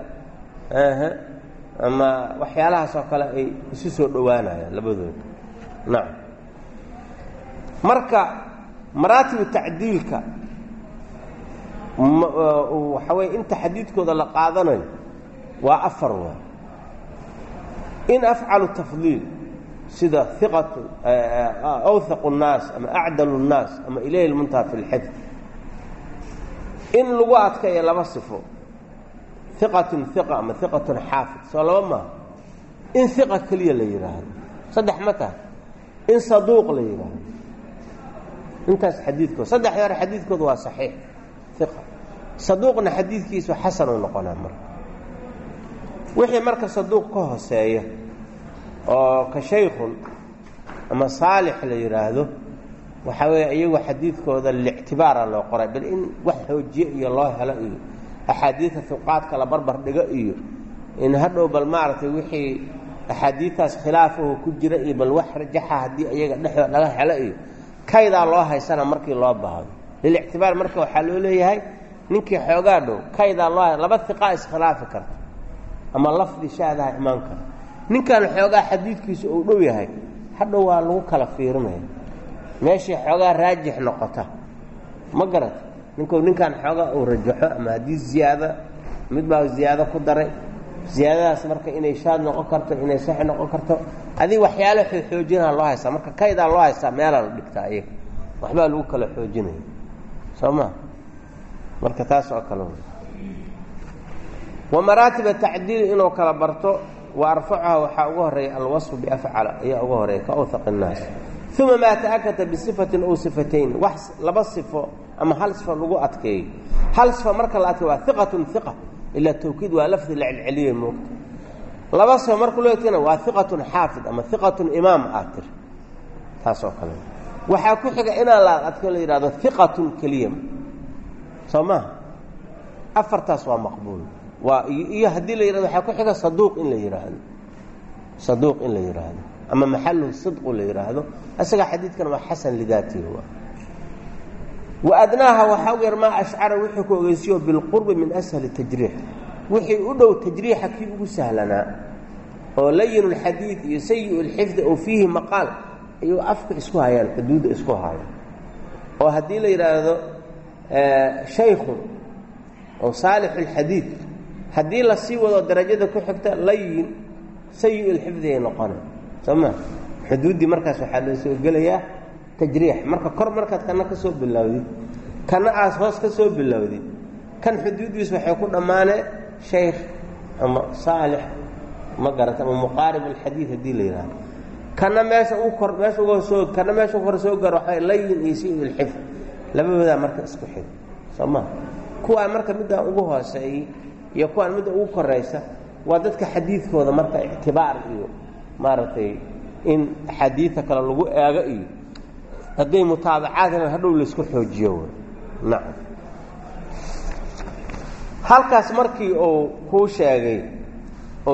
S1: ama waxyaalahaas oo kale ay isu soo dhowaanayaan labadooda nacam marka maraatibu tacdiilka waxa weye inta xadiidkooda la qaadanayo waa afar waa in afcalu tafdiil sida iqatu awhaqu الnaas ama acdalu الnaas ama ilayhi lmuntaha fi اlxifd in lagu adkayo laba sifo iqatun iqa ama iqatun xaafid soo laba maaha in iqa keliya la yidhaahdo saddex ma tahay in saduuq la yidhaahdo intaas xadiidkood saddexda hore xadiidkooda waa saxiix iqa saduuqna xadiidkiisu xasanuu noqonaa marka wixii marka saduuq ka hooseeya oo ka shaykhun ama saalix la yidhaahdo waxaa weeye iyagu xadiidkooda lictibaara loo qoray bal in wax xoojiye iyo loo helo iyo axaadiida fuqaadka la barbar dhigo iyo in hadhow bal maaragtay wixii axaadiidtaas khilaafahu ku jira iyo bal wax rajaxa haddii iyaga dhexdood laga helo iyo kaydaa loo haysana markii loo baahdo lilictibaar marka waxaa loo leeyahay ninkii xoogaa dhow kaydaa loo laba iqaa iskhilaafi karta ama lafdi shaadaha imaan kara ninkan xoogaa xadiidkiisu uu dhow yahay hadhow waa lagu kala fiirinaya meeshii xoogaa raajix noqota ma garata ninku ninkan xoogaa uu rajaxo ama haddii ziyaado mid baa ziyaado ku daray ziyaadadaas marka inay shaad noqon karto inay sax noqon karto adig waxyaalo xoojinaa loo haystaa marka kaydaa loo haystaa meelaa la dhigtaa iyaga waxbaa lagu kala xoojinaya soo ma marka taas oo kale wa maraatiba tacdiili inuu kala barto wa arfacuha waxaa ugu horeeya alwasfu biafcala ayaa uga horeeya ka awhaq innaas uma maa ta'akata bisifatin ow sifatayn wax laba sifo ama hal sifo lagu adkeeyo hal sifo marka la adkeeyo waa iqatun iqa ilaa tawkiid waa lafdi la celceliye moogta laba sifo marka loo eegtana waa iqatun xaafid ama iqatun imaam aad tiri taas oo kale waxaa ku xiga inaan la adkeo la yidhahdo iqatun keliya soo maha afartaas waa maqbuul waa iyo haddii la yihahdo waxaa ku xiga saduuq in la yidhaahdo saduuq in la yidhaahdo ama maxaluhu sidqu la yidhaahdo isaga xadiidkan waa xasan lidaatihi wa adnaaha waxaa u yar maa ashcara wuxuu ku ogeysiyo bilqurbi min ashali tajriix wixii u dhow tajriixa kii ugu sahlanaa oo layin lxadiid iyo sayi lxifdi oo fiihi maqaal ayuu afka isku hayaan xuduudda isku hayaan oo haddii la yidhaahdo shaykhu oo saalix lxadiid haddii lasii wado darajada ku xigta layin sayi lxifdi ay noqona soo ma xuduuddii markaas waxaa loo soo gelayaa tajriix marka kor markaad kana ka soo bilowdid kana aas hoos ka soo bilowdid kan xuduuddiis waxay ku dhammaanee shaykh ama saalix ma garata ama muqaarib alxadiid haddii la yidhahdo kana meesha u kor meesha uga soo kana meesha u kor soo garo waxaa layin iyo sayi lxifd labadoodaa marka isku xig soo ma kuwaa marka middaa ugu hooseeyey iyo kuwaan midda ugu koraysa waa dadka xadiidkooda marka ictibaar iyo maaragtay in axaadiida kale lagu eego iyo hadday mutaabacaadna hadhow laysku xoojiyo nacam halkaas markii uu kuu sheegay ou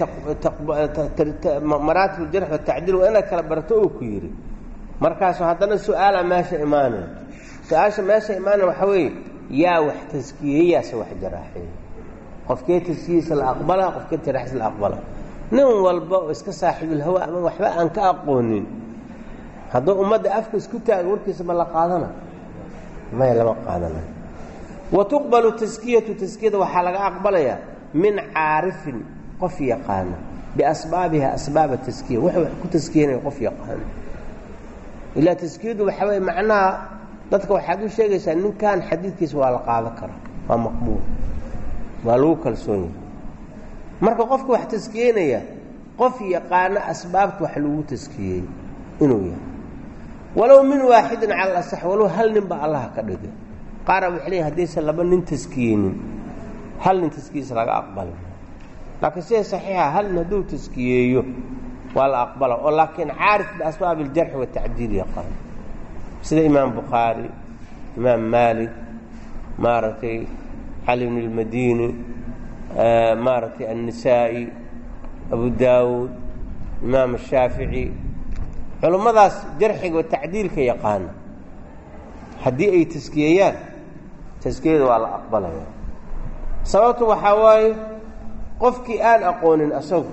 S1: leeyahay maraatib jarx watacdiil waa inaad kala barto uu ku yidhi markaasu haddana su-aala meesha imaanaya su-aasha meesha imaanaya waxaa weeye yaa wax taskiyeyaase wax jaraaxeey qofkee taskiyiisa la aqbala qofkee jaraaxiisa la aqbala nin walba oo iska saaxiibulhawa ama waxba aan ka aqoonin hadduu ummadda afka isku taaga warkiisa ma la qaadana maya lama qaadanayo wa tuqbalu taskiyatu taskiyada waxaa laga aqbalayaa min caarifin qof yaqaana biasbaabiha asbaaba taskiya wuxuu wax ku taskiyanaya qof yaqaana ilaa taskiyadu waxaa weye macnaha dadka waxaad u sheegaysaa ninkan xadiidkiisa waa la qaadan karaa waa maqbuul waa lagu kalsoon yahay marka qofka wax taskiyeynaya qof yaqaano asbaabta wax lagu taskiyey inuu yahay walow min waaxidin cala alasax walow hal nin ba allaha ka dhigay qaara waxay leeyihin haddaysan laba nin taskiyeynin hal nin taskiyiisa laga aqbali laakiin sida saxiixa hal nin hadduu taskiyeeyo waa la aqbala oo laakiin caarif biasbaab iljarxi watacdiil yaqaan sida imaam bukhaari imaam maalik maaragtay cali bn اlmadini maaragtay annisaa'i abu daawuud imaam ashaafici culummadaas jarxiga watacdiilka yaqaana haddii ay taskiyeeyaan taskiyada waa la aqbalaya sababtu waxaa waaye qofkii aan aqoonin asagu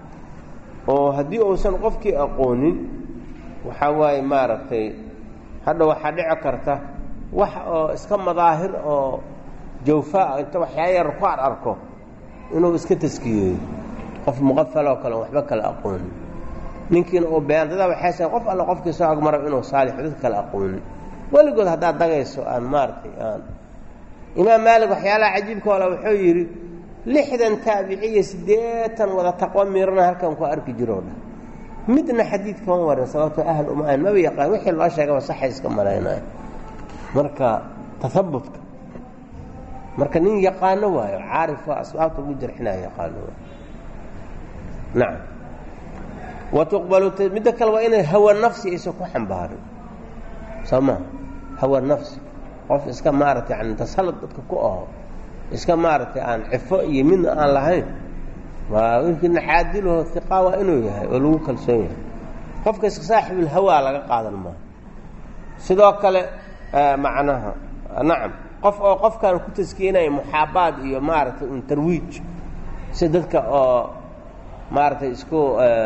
S1: oo haddii uusan qofkii aqoonin waxaa waaye maaragtay hadha waxaa dhici karta wax oo iska madaahir oo jawfaa inta waxyaa yar ku ar arko inuu iska taskiyeeyo qof muqafaloo kale waxba kale aqoonin ninkiina uu been dadaa waxay sa qof alle qofkii soo agmaro inuu saalix dadka kale aqoonin weligood haddaad dagayso aan maaragtay aan imaam maalik waxyaalaha cajiibka ole wuxuu yidhi lixdan taabiciya siddeetan wada taqwo miirana halkan ku arki jiroo dhan midna xadiid kama warin sababtoo ahl uma ahan maba yaqaan wixii loo sheegaba saxay iska malaynaya marka tahabutka marka nin yaqaano waayo caarif waa asbaabta ugu jarxinaya yaqaano waayo nacam wa tuqbalu midda kale waa inay hawa nafsi aysan ku xambaarin soo maa hawa nafsi qof iska maaragtay yani tasallud dadka ku aho iska maaragtay aan cifo iyo midna aan lahayn waa winkina caadilaho iqaa waa inuu yahay oo lagu kalsoon yahay qofka iska saaxibulhawaa laga qaadan maaha sidoo kale macnaha nacam qof oo qofkaan ku taskiyenaya muxaabaad iyo maaragtay un tarwiij si dadka oo maaragtay isku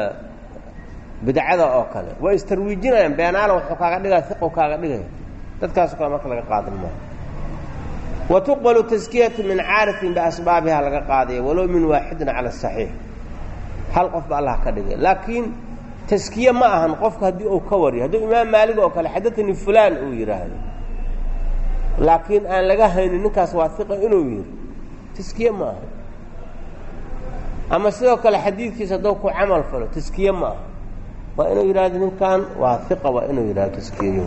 S1: bidcada oo kale waa istarwiijinayaan beenaala wuxuu kaaga dhigaya iqu kaaga dhigaya dadkaasoo kale marka laga qaadan maaha wa tuqbalu taskiyatu min caarifin biasbaabiha laga qaadaya walow min waaxidin cala asaxiix hal qof ba allah ka dhigay laakiin taskiye ma ahan qofka haddii uu ka wariyo hadduu imaam maalig oo kale xadatanii fulaan uu yidhaahdo laakiin aan laga haynin ninkaas waa iqa inuu yidhi taskiye ma aha ama sidoo kale xadiidkiisa hadduu ku camal falo taskiye ma aha waa inuu yidhahdo ninkan waa iqa waa inuu yidhahdo taskiyeyo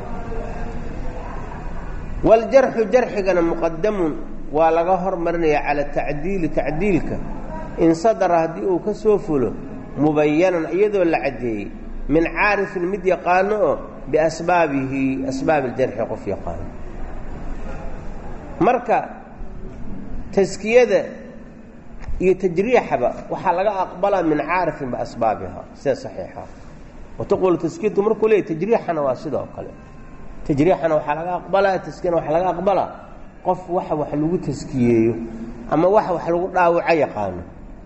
S1: waaljarxu jarxigana muqadamun waa laga hormarinaya cala tacdiili tacdiilka in sadara haddii uu ka soo fulo mubayanan iyadoo la caddeeyey min caarifin mid yaqaano oo biasbaabihi asbaab iljarxi qof yaqaano marka taskiyada iyo tajriixaba waxaa laga aqbalaa min caarifin biasbaabiha sida saxiixa wataqulu taskiyatu markuu leeyay tajriixana waa sidoo kale tajriixana waxaa laga aqbalaa taskiyana waxaa laga aqbalaa qof waxa wax lagu taskiyeeyo ama waxa wax lagu dhaawaco yaqaano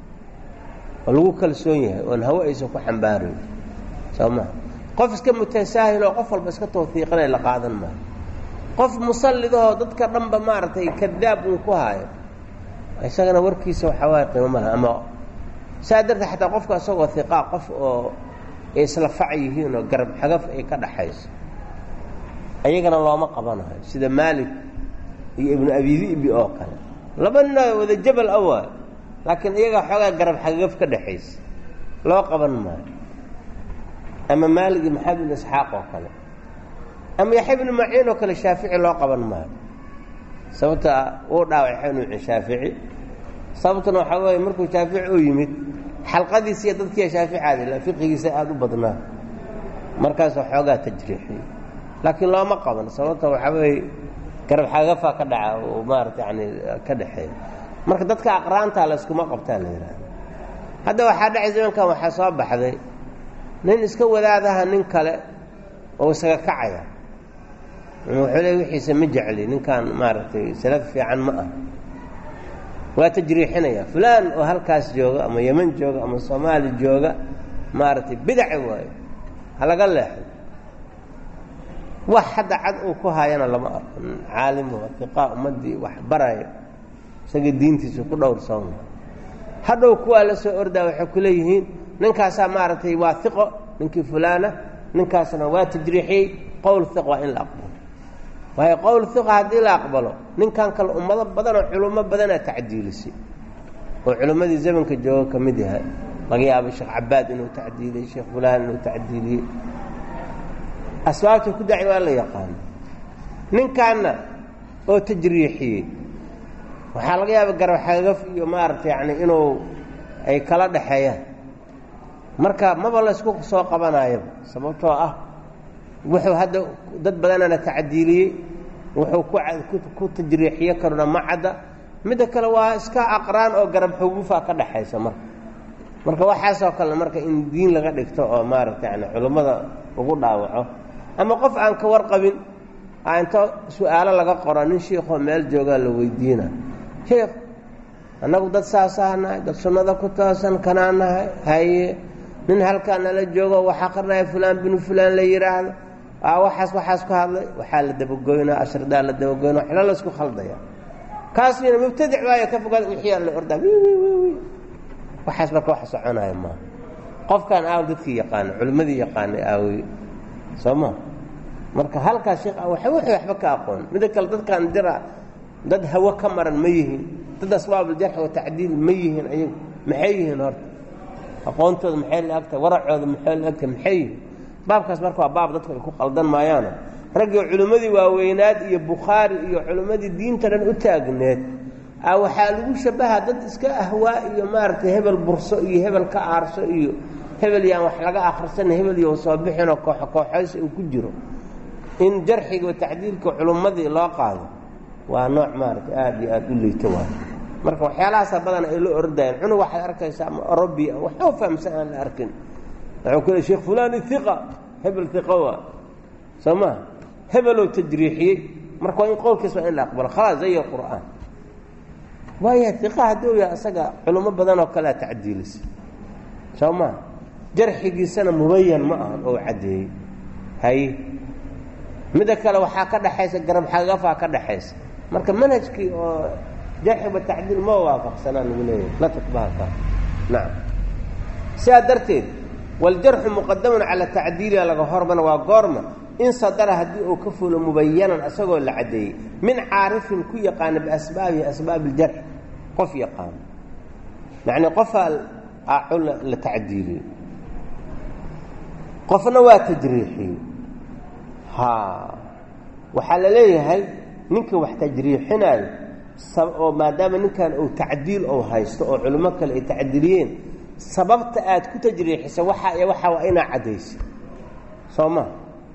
S1: oo lagu kalsoon yahay oon hawe aysan ku xambaarayn soo maa qof iska mutasaahil oo qof walba iska tawfiiqinay la qaadan maayo qof musallidahoo dadka dhanba maaragtay kadaab uu ku haayo isagana warkiisa waxaa waaya qiimo malaha ama saa darteed xataa qofka isagoo hiqaa qof oo ay isla fac yihiin oo garab xagaf ay ka dhaxayso ayagana looma qabanayo sida maalik iyo ibnu abidi'bi oo kale laba ninoo wada jabal a waayo laakiin iyagaa xoogaa garab xagaf ka dhaxaysa loo qaban maayo ama maalig iyo maxamed ibn isxaaq oo kale ama yaxya ibnu maciin oo kale shaafici loo qaban maayo sababta uu dhaawacay xanuuci shaafici sababtuna waxaa weeye markuu shaafici u yimid xalqadiisiiyo dadkiiya shaaficaada ila fiqigiisa aada u badnaa markaasoo xoogaa tajriixiyey laakiin looma qaban sababta waxaa weeye garab xagafaa ka dhaca oo maarata yani ka dhexeeya marka dadka aqraanta layskuma qabtaa la yidhaahda hadda waxaa dhacay zamankan waxaa soo baxday nin iska wadaadaha nin kale oo isaga kacaya wuxuu le wixiisa ma jecli ninkan maaragtay salaf fiican ma ah waa tajriixinaya fulaan oo halkaas jooga ama yeman jooga ama soomaali jooga maaragtay bidaci waayo ha laga leexo wax hadda cad uu ku haayana lama arko caalimo iqaa ummaddii wax baraya isaga diintiisa ku dhowrsoon hadhow kuwaa la soo ordaa waxay ku leeyihiin ninkaasaa maaragtay waa iqo ninkii fulaana ninkaasna waa tajriixiyey qowl iq waa in la aqbalo waayo qowl iqa haddii la aqbalo ninkan kale ummado badan oo culummo badanaa tacdiilisay oo culimmadii zamanka jooga ka mid yahay laga yaabo sheekh cabaad inuu tacdiiliyey sheekh fulaan inuu tacdiiliyey asbaabta ku daci waa la yaqaano ninkaanna oo tajriixiyey waxaa laga yaaba garab xagaf iyo maaragta yani inuu ay kala dhaxeeyaan marka maba laysku soo qabanayaba sababtoo ah wuxuu hadda dad badanana tacdiiliyey wuxuu ku tajriixiye karona ma cadda midda kale waa iska aqraan oo garab xugufa ka dhaxaysa marka marka waxaasoo kale marka in diin laga dhigto oo maaragta yani culummada lagu dhaawaco ama qof aan ka warqabin a inta su-aalo laga qoro nin shiikoo meel joogaa la weydiina sheikh annagu dad saasaa nahay dad sunnada ku toosan kanaa nahay haye nin halkaa nala joogo waxaa qarnaya fulaan binu fulaan la yidhaahdo a waxaas waxaas ku hadlay waxaa la dabagoynaa ashridaa la dabagoyna waxla laysku khaldaya kaasina mubtadic waayo ka fogaad wixiyaa la ordaa wi wi wi wi waxaas marka wax soconaya maaha qofkan aaw dadkii yaqaana culimmadii yaqaanay aawey soo ma marka halkaas sheekh waxa wixii waxba ka aqoon mida kale dadkan dira dad hawo ka maran ma yihiin dad asbaabuljarx wa tacdiil ma yihiin ayagu maxay yihiin horta aqoontooda maxay la agtahay waracooda maxay la agtahay maxay yihiin baabkaas marka waa baab dadku ay ku qaldan maayaano raggii culimmadii waaweynaad iyo bukhaari iyo culimmadii diinta dhan u taagneed a waxaa lagu shabaha dad iska ahwaa iyo maaragtay hebel burso iyo hebel ka aarso iyo hebel yaan wax laga akhrisan hebel iyo soo bixinoo kooxo kooxays uu ku jiro in jarxiga wa tacdiilka culummadii loo qaado waa nooc maaragtay aada iyo aada u liito waay marka waxyaalahaasa badan ay la ordayeen cunug waxaad arkaysaa ama orobiya waxba fahamsan aan la arkin wuxuu ku le sheekh fulani iqa hebel iqa waa soo maha hebeloo tajriixiyey marka waa in qowlkiis waa in la aqbalo khalaas zay qur'aan waaya iqa haddii u yahay isaga culummo badan oo kalea tacdiilisa soo maha jarxigiisana mubayan ma ahan oo caddeeyey haye midda kale waxaa ka dhaxaysa garab xagafaa ka dhaxaysa marka manhajkii oo jarxiba tacdiil ma waafaqsanaa lagu leeyahay la tatbahalka nacam sidaa darteed waljarxu muqadamun cala tacdiiliha laga hormana waa goorma in sadara haddii uu ka fulo mubayanan isagoo la caddeeyey min caarifin ku yaqaana biasbaabihi asbaab iljarx qof yaqaano yacnii qofaa aaco la tacdiiliyo qofna waa tajriixiye ha waxaa la leeyahay ninka wax tajriixinaayo oo maadaama ninkan uu tacdiil ou haysto oo culimo kale ay tacdiiliyeen sababta aad ku tajriixisa waxa iyo waxaa waa inaa caddaysa soo ma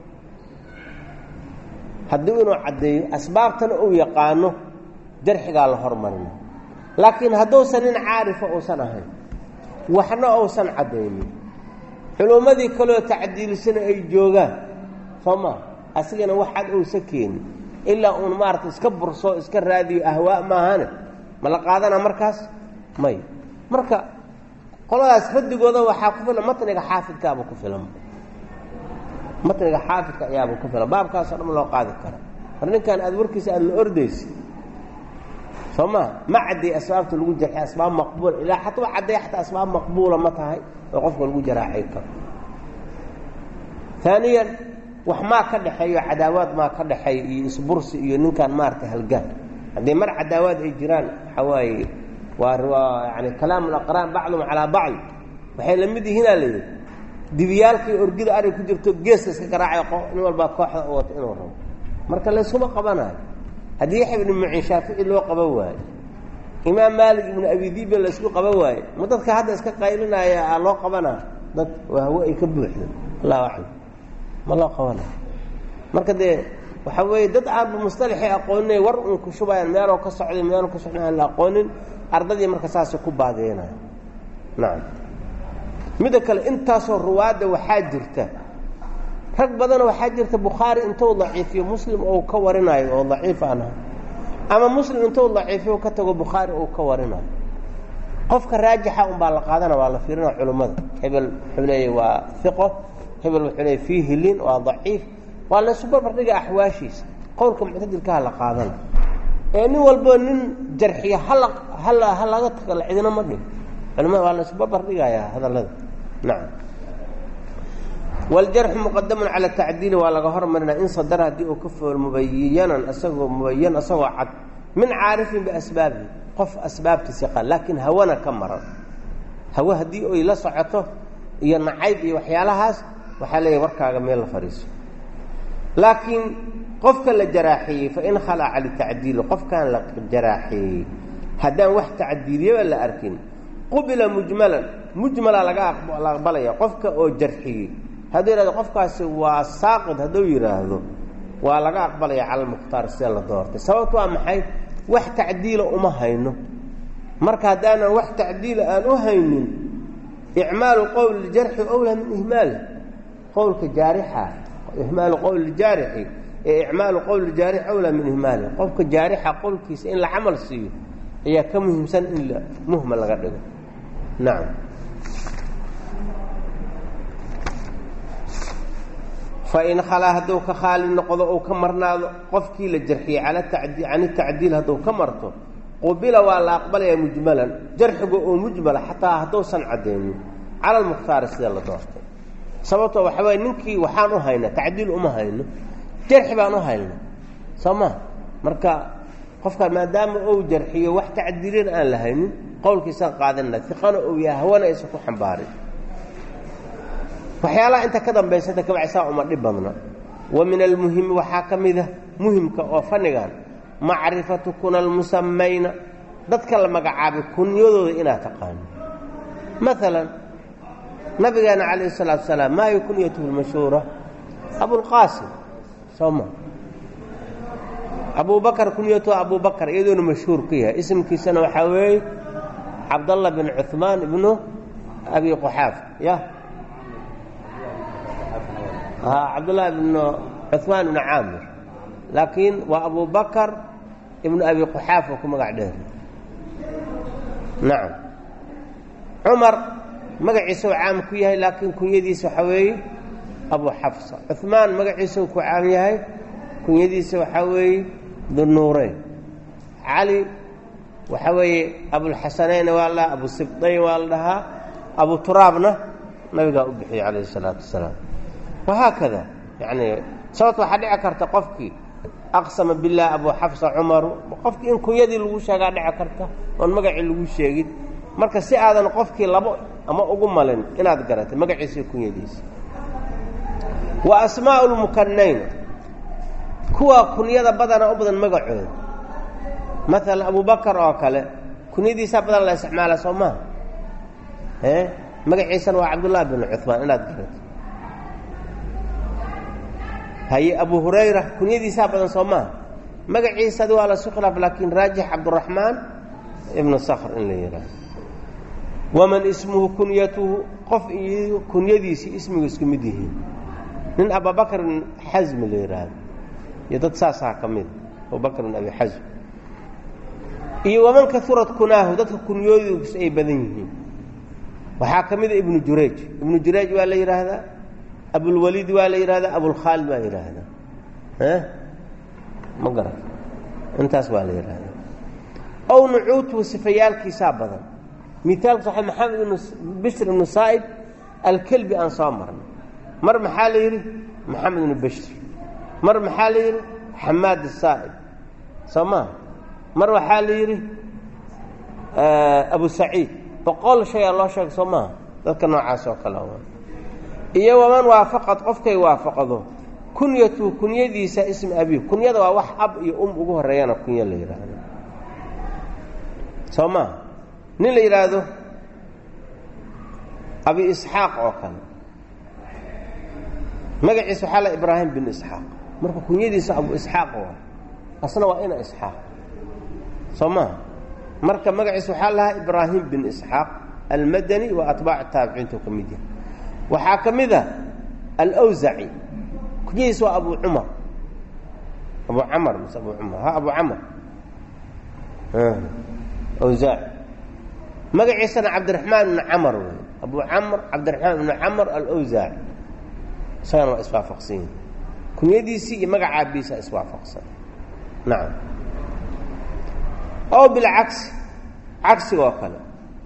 S1: haddii inuu caddeeyo asbaabtana uu yaqaano jarxigaa la hormarina laakiin hadduusan nin caarifa uusan ahayn waxna uusan caddaynin culummadii kaleo tacdiilisana ay joogaan soo ma asigana waxaad uusa keenin ilaa uun maarata iska burso iska raadiyo ahwaa maahane ma la qaadana markaas may marka qoladaas radigooda waxaa ku filan matniga xaafidkaaba ku filan matniga xaafidka ayaaba ku filan baabkaasoo dhan loo qaadi kara mar ninkan aad warkiisa aad la ordaysa soo maa ma cadday asbaabta lagu jarxay asbaab maqbuula ilaa xatuu cadday xataa asbaab maqbuula ma tahay oo qofka lagu jaraaxay karo aaniyan wax maa ka dhexeeyo cadaawaad maa ka dhexeeya iyo isbursi iyo ninkan maaragtay halgaan haddii mar cadaawaad ay jiraan waxaa waaye waa waa yani kalaam alaqraan bacdum calaa bacd waxay la mid yihiinaa layidhi dibiyaalkii orgida arig ku jirto geeska iska garaacay nin walbaa kooxda u wato inuu rabo marka layskuma qabanayo haddii yaxya ibnu muciin shaafici loo qaban waayo imaam maalik ibnu abidiibe laysku qaban waayo ma dadka hadda iska qaylinaya aa loo qabanaa dad hawe ay ka buuxda allahu aclam ma loo qabanayo marka dee waxaa weeye dad aanba mustalaxay aqooninay war uun ku shubayaan meeloo ka socday meeloo ka socday aan la aqoonin ardadii marka saasay ku baadeenaya nacam midda kale intaasoo ruwaadda waxaa jirta rag badan waxaa jirta bukhaari intuu daciifiyo muslim ou ka warinayo oo daciif aan ahay ama muslim intuu daciifiyo ka tago bukhaari ou ka warinayo qofka raajixa unbaa la qaadana waa la fiirina culummada hebel wuxuu leeya waa iqo hebel wuxuu leeya fiihi lin waa daciif waa laysu barbardhiga axwaashiisa qowlka muctadilkaha la qaadana ee nin walboo nin jarxiya hala hala ha laga tago la cidina ma dhigo culimada waa laysu barbardhigayaa hadallada nacam wljarxu muqadamun cala tacdiili waa laga hormarinaa in sadar haddii uu ka fool mubayanan isagoo mubayan isagoo cad min caarifin biasbaabihi qof asbaabtiis yaqaan laakiin hawana ka maran hawe haddii oy la socoto iyo nacayb iyo waxyaalahaas waxaa leeyahy warkaaga meel la fadhiiso laakiin qofka la jaraaxeeyey fain khalaca litacdiili qofkaan la jaraaxeeyey haddaan wax tacdiiliyaba la arkin qubila mujmalan mujmala laga la aqbalaya qofka oo jarxiyey hadduu yidhahdo qofkaasi waa saaqid hadduu yidhaahdo waa laga aqbalaya cala almukhtaar sida la doortay sababtu waa maxay wax tacdiila uma hayno marka haddaanan wax tacdiila aan u haynin icmaalu qowl ljarxi owlaa min ihmaali qowlka jaarixa ihmaalu qowl ljaarixi ee icmaalu qowl ljaarixi owlaa min ihmaali qofka jaarixa qowlkiisa in la camal siiyo ayaa ka muhiimsan in la muhmal laga dhigo nacam fain khalaa hadduu ka khaali noqdo ou ka marnaado qofkii la jarxiyey cala tacdi can itacdiil hadduu ka marto qubila waa la aqbalayaa mujmalan jarxiga oo mujmala xataa hadduusan caddaynin cala almukhtaari sida la doortay sababtoo waxa waye ninkii waxaan u haynaa tacdiil uma hayno jarxi baan u hayna soo ma marka qofka maadaama ou jarxiyo wax tacdiilina aan la haynin qowlkiisaan qaadanna iqana ou yahay hawana aysan ku xambaarin waxyaalaha inta ka dambaysata kabacsaa uma dhib badna wa min almuhimi waxaa ka mida muhimka oo fanigan macrifatu kuna almusamayna dadka la magacaabay kunyadooda inaad taqaano maalan nabigeena calayhi salaatu salaam maa hiy kunyatuhu lmashhuura abulqaasim soo ma abu bakar kunyatuhu abu bakar iyadoona mashhuur ku yahay isimkiisana waxaa weeye cabdallah bin cuhmaan ibnu abi quxaaf ya cabdالlahi بn cuثmaan ibn caamir laakiin waa abu bakr ibn abi quxaafa ku magac dheer nacam cumar magaciisa u caam ku yahay laakiin kunyadiisa waxaa weeye abu xafsa cuثmaan magaciisa ku caam yahay kunyadiisa waxaa weeye dunuureyn cali waxaa weeye abulxasanayn waa la abu sibdayn waa la dhahaa abu turaabna nabigaa u bixiyey calayh الsalaatu wasalaam wahaakada yani sababto waxaa dhici karta qofkii aqsama billaah abu xafsa cumaru qofkii in kunyadii lagu sheegaa dhici karta oon magacii lagu sheegin marka si aadan qofkii labo ama ugu malin inaad garatay magaciisa kunyadiisa wa asmaa'u lmukanayn kuwa kunyada badana u badan magacooda maalan abubakar oo kale kunyadiisaa badan la isticmaala soo maha e magaciisana waa cabdullahi bin cumaan inaad garatay haye abu hurayra kunyadiisaa badan soo maha magaciisadi waa lasu khilaaf laakiin raajix cabduraxmaan ibnu sakr in la yidhaaho waman ismuhu kunyatuhu qof iyo kunyadiisii ismigu isku mid yihiin nin abubakrin xasmi la yidhaahdo iyo dad saasaa ka mida abubakr bin abi xasm iyo waman kaurat kunaahu dadka kunyoodiisu ay badan yihiin waxaa ka mida ibnu jurayj ibnu jurayj waa la yidhaahdaa abulwaliid waa la yidhahdaa abulkhaalid waa yidhaahdaa ma garan intaas waa la yidhaahdaa ow nucuutuhu sifayaalkiisaa badan miaalku sax maxamed ibnu bishr ibnu saa'ib alkelbi aan soo marnay mar maxaa la yidhi maxamed ibnu bishr mar maxaa la yidhi xamaad asaa'ib soo maa mar waxaa la yidhi abu saciid boqol shayaa loo sheega soo maaha dadka noocaas oo kale iyo waman waafaqad qofkay waafaqdo kunyatu kunyadiisa ismi abi kunyada waa wax ab iyo um ugu horeeyana kunya la yidhaahdo soo maa nin la yidhaahdo abi isxaaq oo kale magaciisa waxaa la ibraahim bin isxaaq marka kunyadiisa abu isxaaq waa asna waa ina isxaaq soo maha marka magaciisa waxaa lahaa ibraahim bin isxaaq almadani wa atbaac taabiciintu ka mid yahay waxaa ka mid a alwsaci kunyadiisa waa abu cumar abu camar mise abu cumar ha abu camar wsaaci magaciisana cabdiraxmaan ibnu camar wey abu camr cabdiraxmaan ibnu camar alwsaaci isagana waa iswaafaqsan yihin kunyadiisii iyo magacaabiisa iswaafaqsan nacam oo bilcagsi cagsiga oo kale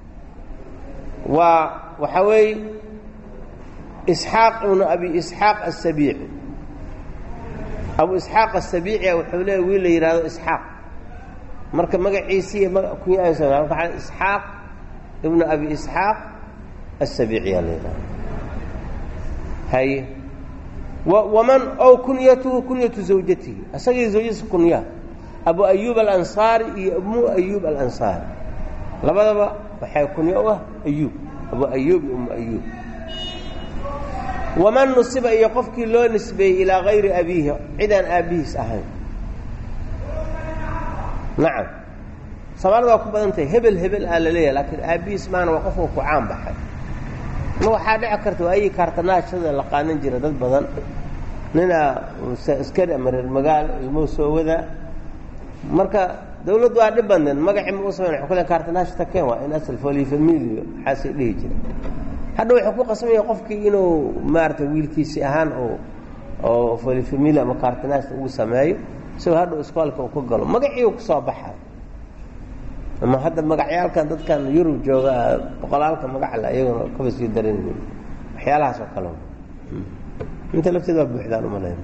S1: waa waxaa weeye isxaaq ibnu abi isxaaq asabiici abu isxaaq asabiicia wuxuu leeya wiil la yidhahdo isxaaq marka magaciisii kunya isxaaq ibnu abi isxaaq asabiiciyaa la yidhahdo haye waman ow kunyatuhu kunyatu zawjatihi isagii zawjadiisa kunya abu ayuub alansaari iyo umu ayuub alansaari labadaba waxay kunyo u ah ayuub abu ayuub iyo umu ayuub waman nusiba iyo qofkii loo nisbeeyey ilaa gayri abiihi cidaan aabbihiis ahayn nacam soomaalida waa ku badan tahay hebel hebel aa la leeyahay laakiin aabbihiis maana waa qofka ku caan baxay ma waxaa dhici karta waayii kaartanaashada la qaadan jira dad badan ninaa askari ama reer magaalo ilmuhu soo wadaa marka dawladdu waa dhib badneed magacii ma u samayn wa kule kaartanaashata keen waa in asal folifamilio waxaasay dhihi jira hadha wuxuu ku qasmaya qofkii inuu maarata wiilkiisi ahaan oo oo folifamili ama kaartanaashta ugu sameeyo isagoo hadhow iskoolka uu ku galo magacii uu kusoo baxay ama hadda magacyaalkan dadkan yurub jooga boqolaalka magacla iyaguna kaba sii daran yihiin waxyaalahaas oo kale inta lafteed waa buuxdaan umalayn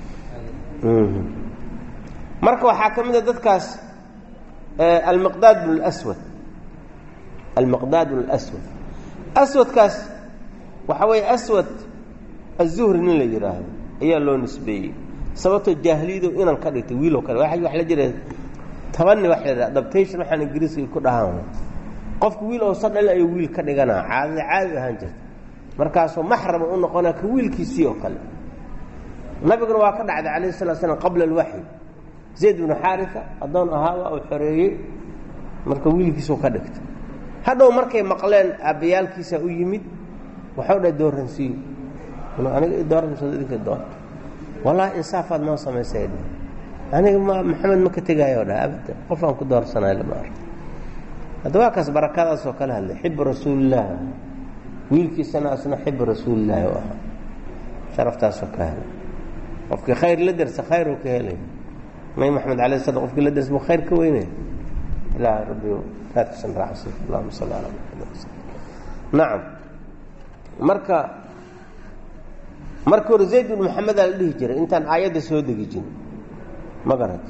S1: marka waxaa ka mid a dadkaas almiqdaad bn اlswad almiqdaad bn اlswad aswadkaas waxaa weeye aswad azuhri nin la yidhaahdo ayaa loo nisbeeyey sababtoo jaahiliyado inan ka dhigtay wiiloo kale wa wax la jira tabani wa la adaptation waxaan ingiriiska ku dhahaan qofku wiil oosa dhalin ayuu wiil ka dhiganaa caadada caadi ahaan jirta markaasoo maxrama u noqonaa ka wiilkiisii oo kale nabiguna waa ka dhacday calayh salaa slam qabla alwaxyi zayd bnu xaarisa addoon ahaaba uu xoreeyey marka wiilkiisuu ka dhigtay hadhow markay maqleen aabbayaalkiisa u yimid waxau dhahay dooransiiyo aniga dooranso idinka doonta wallaahi insaafaad noo samaysay aniga ma maxamed ma ka tegaayo dha abada qof aan ku doorsanayo lama arko hadda waa kaas barakadaasoo kala hadlay xibu rasuulillaah wiilkiisana asna xibu rasuulillaahi u ahaa sharaftaasoo ka helay qofkii khayr la dersa khayruu ka helay may maxamed alay slam qofkii la dersa mu khayr ka weynay ilaah rabbi raadkiisan raacsi allahuma salli calaa maxamed nacam marka marka hore zayd bn maxamedaa la dhihi jiray intaan aayadda soo degi jirin ma garat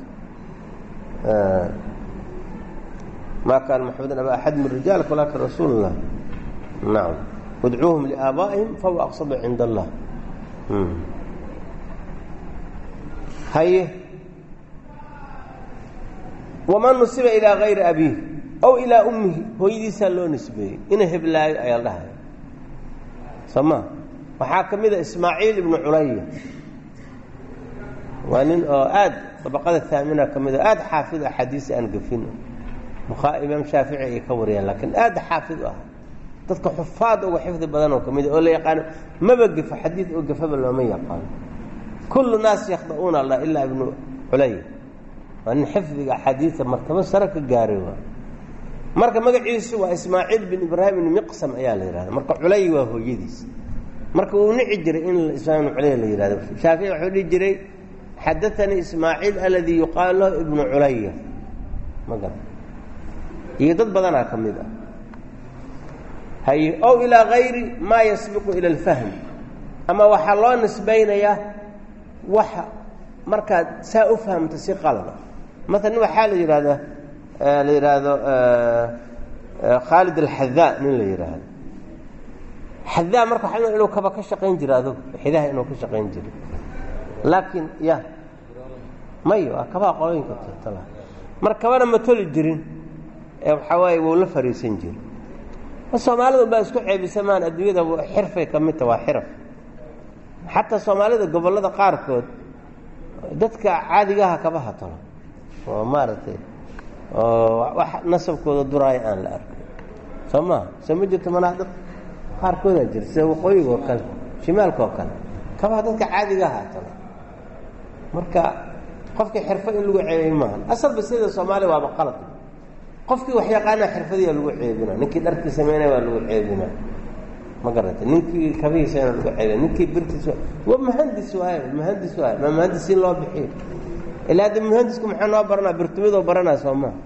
S1: ma kaana maxamedun aba axad min rijaalk walaakin rasuul اllah nacam wadcuuhum liaabaa'ihim fahuwa aqsadu cinda allah haye waman nusiba ilaa gayri abiih ow ilaa ummihi hooyadiisaa loo nisbeeyey ina heblaayo ayaa la dhahaya soo ma waxaa ka mid a ismaaciil ibnu culaya waa nin oo aad dabaqada haamina ka mid o aada xaafid axaadiis aan gafin imaam shaafici ay ka wariyaan laakiin aada xaafid u ah dadka xufaad uga xifdi badan oo ka mid oo la yaqaano maba gefo xadiid oo gafaba looma yaqaano kullu naas yakhda'uuna allah ilaa ibnu culaya waa nin xifdiga axaadiida martabo sare ka gaaray waa marka magaciisu waa ismaaciil bin ibraahim ibn miqsam ayaa la yihahda marka culay waa hooyadiis marka uu nici jiray in ismail ibn culay la yihahdo shaafici wuxuu dhihi jiray xadaanii ismaaciil aladii yuqaalu lahu ibnu culaya ma garan iyo dad badanaa ka mid ah haye ow ilaa gayri maa yasbiqu ila alfahm ama waxaa loo nisbaynayaa waxa markaad saa u fahamta si qalada maalan waxaa la yidhahdaa la yidhaahdo khaalid alxadaa nin la yidhaahdo xadaa marka waa inuu kaba ka shaqayn jira adugu xidaha inuu ka shaqayn jiro laakiin ya may waa kabaa qolooyinka tala mar kabana ma toli jirin ee waxaa waaye wuu la fariisan jiri soomaalida baa isku ceebisamaan adduunyada xirfay ka midta waa xiraf xataa soomaalida gobollada qaarkood dadka caadigaha kaba hatalo oo maaragtay oo wax nasabkooda duraaya aan la arkay soo maha soo ma jirto manaadiq qaarkoodaa jira sida waqooyiga oo kale shimaalka oo kale kabaha dadka caadigaha hatalo marka qofkii xirfo in lagu ceebay maaha asalba sida soomaaliya waaba qalad qofkii wax yaqaana xirfadiya lagu ceebina ninkii dharkii sameynaya waa lagu ceebina ma garatay ninkii kabihiisana lagu ceebina ninkii birtiis waa muhandis waay muhandis waay ma muhandisiin loo bixiyo ilaa hadda muhandisku maxaa noo baranaa birtumidoo baranaa soo maha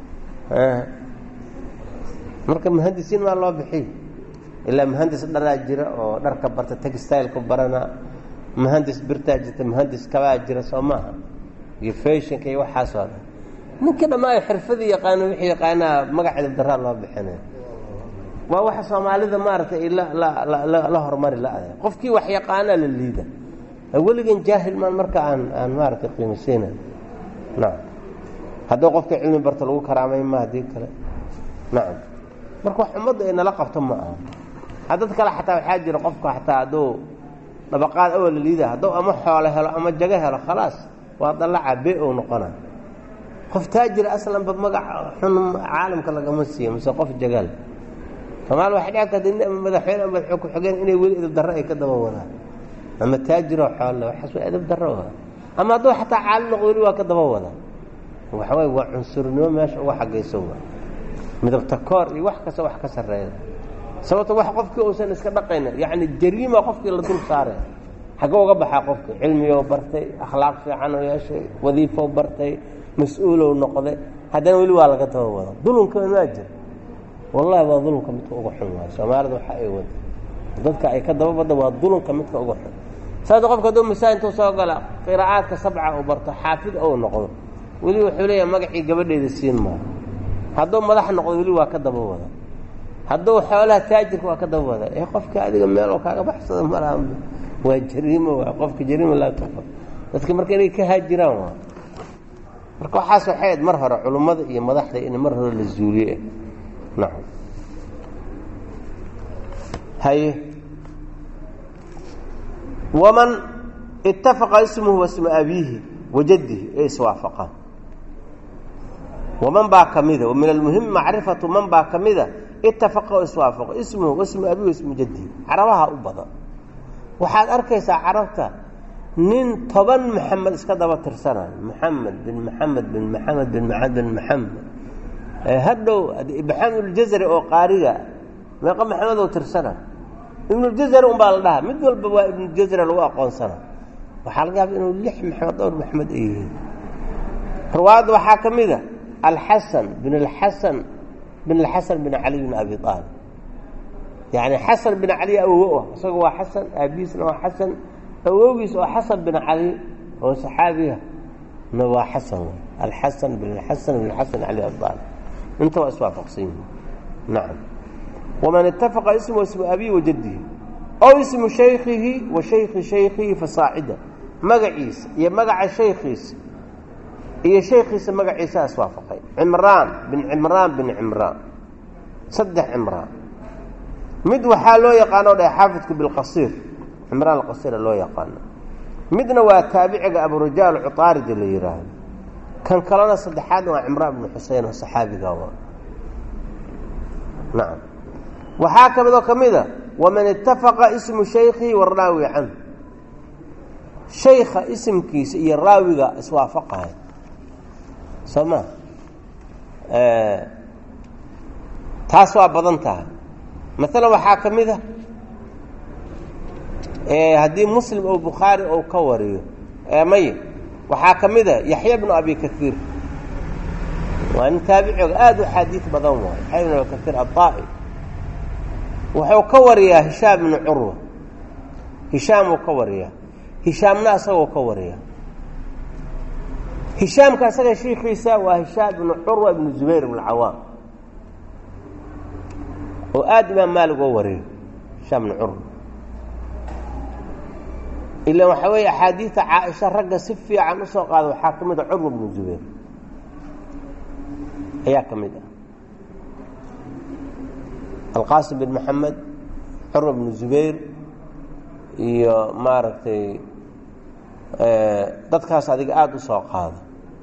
S1: marka muhandisiin waa loo bixiyo ilaa muhandis dharaa jira oo dharka barta textileka baranaa muhandis birtaa jirta muhandis kabaa jira soo maaha iyo fashinka iyo waxaasoo dhan ninkii dhammaa xirfadii yaqaano wixii yaqaanaa magac edabdaraa loo bixinaya waa waxa soomaalida maaragtay la horumari la-ada qofkii wax yaqaanaa la liida weligan jaahil maan marka aan aan maaragtay qiimaseyna nacam hadduu qofka cilmi barta lagu karaamay ma haddii kale nacam marka wax ummadda ay nala qabto ma aha haddad kale xataa waxaa jira qofka xataa hadduu dabaqaad awal la liida hadduu ama xoolo helo ama jago helo khalaas waa dallaca be ou noqona qof taajir aslanba magac xun caalamka lagama siiyo mise qof jagaal soomaali waxay dhici karta madaxweyne ama madaxweyne ku-xigeen inay weli edab darro ay ka daba wadaan ama taajiroo xoole waxaas waa edab darro wa ama hadduu xataa caalim noqdo weli waa ka daba wadaan waxa waye waa cunsurnimo meesha uga xagayso wa midabta koor iyo wax kasta wax ka sarreeya sababto wax qofkii uusan iska dhaqayna yacni jariima qofkii la dul saare xagge uga baxaa qofki cilmigoo bartay akhlaaq fiican oo yeeshay wadiifo bartay mas-uulow noqday haddana weli waa laga daba wada dulunka maa jira wallahi waa dulunka midka uga xun waay soomaalida waxa ay wada dadka ay ka daba badda waa dulunka midka uga xun saada qofka hadduu masaa intuu soo gala qiraa'aadka sabca uu barto xaafid ou noqdo weli wuxuu leeyahay magacii gabadheeda siin maa hadduu madax noqdo weli waa ka daba wada hadduu xoolaha taajirka waa ka daba wada ee qofka adiga meeloo kaaga baxsada malaha waa jariimo waa qofka jariima laa tuqbal dadka marka inay ka haajiraan waa marka waxaas waxay ayd mar hore culummada iyo madaxda in mar hore la zuuliye nacam haye waman itafaqa ismuhu wasma abiihi wajadihi ee iswaafaqaan waman baa ka mida wa min almuhim macrifatu man baa ka mida itafaqa oo iswaafaqo ismuhu wasmu abiihi wasmu jadihi carabaha u badan waxaad arkaysaa carabta nin toban maxamed iska daba tirsanayo maxamed bin maxamed bin maxamed bin maxamed bin maxamed hadhow maxameduljazari oo qaariga meeqa maxamed oo tirsana ibnuljazari un baa la dhahaa mid walba waa ibnuljazari lagu aqoonsana waxaa laga yaaba inuu lix maxamed dhowr maxamed ay yihiin riwaayadda waxaa ka mid a alxasan bin alxasan bin alxasan bin cali bin abi aalib yani xasan bin cali awowo ah isaga waa xasan aabihiisna waa xasan awowgiis oo xasan bin cali oo saxaabiya na waa xasan alxasan bin xasan bin xasan cali abdal inta waa iswaafaqsan yihin nacam waman itafaqa ismu ismu abihi wa jaddihi ow ismu shaykihi wa shayki shaykihi fasaacida magaciisa iyo magaca shaykiisa iyo shaykiisa magaciisa iswaafaqay cimraan bin cimraan bin cimraan saddex cimraan mid waxaa loo yaqaano dhahay xaafidku bilqasiir cimraan alqasiira loo yaqaano midna waa taabiciga aburajaal cuطaaridi la yidhaahdo kan kalena saddexaadna waa cimraan bnu xusein oo saxaabiga waa nacam waxaa ka midoo ka mid a waman itafaqa ismu shaykihi waraawi canhu shayka isimkiisa iyo raawiga iswaafaqahay soo ma taas waa badan tahay maalan waxaa ka mid a haddii muslim oo bukhaari ou ka wariyo may waxaa ka mid a yaxya bnu abi kaiir waa nin taabiciga aada u xaadiid badan waay yaxya bnu abi kaiir aلطaa'i wuxuu ka wariyaa hishaam bnu curwa hishaam uu ka wariyaa hishaamna asagoo ka wariya hishaamka asaga shiikiisa waa hishaam bnu curwa ibnu zubayr ibn cawaam oo aada imaam maalig oo wariyo hishaam bnu curwa ilan waxaa weeye axaadiidta caaisha ragga si fiican usoo qaada waxaa ka mid a curwa bnu zubayr ayaa ka mid ah alqaasim bin maxamed curwa bnu zubayr iyo maaragtay dadkaas adiga aada u soo qaado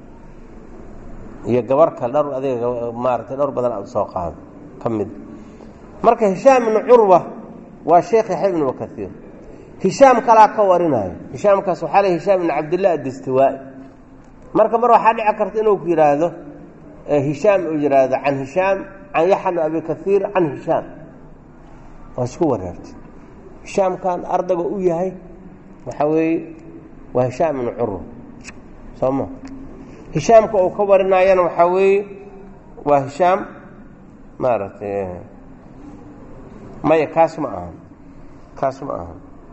S1: iyo gabar kale dhowr adiga maaratay dhowr badan aada usoo qaado ka mid marka hishaam ibnu curwa waa sheekh yaxya ibnu bakaiir hishaam kalaa ka warinayo hishaamkaas waxaa le hishaam ibn cabdillah addastiwaa marka mar waxaa dhici karta inuu ku yidhaahdo hishaam uu yidhaahdo can hishaam can yaxya bn abi kaiir can hishaam waa isku wareertay hishaamkan ardayga u yahay waxaa weeye waa hishaam ibnu curwa soo ma hishaamka uu ka warinayana waxaa weeye waa hishaam maaragtay maya kaas ma ahan kaas ma ahan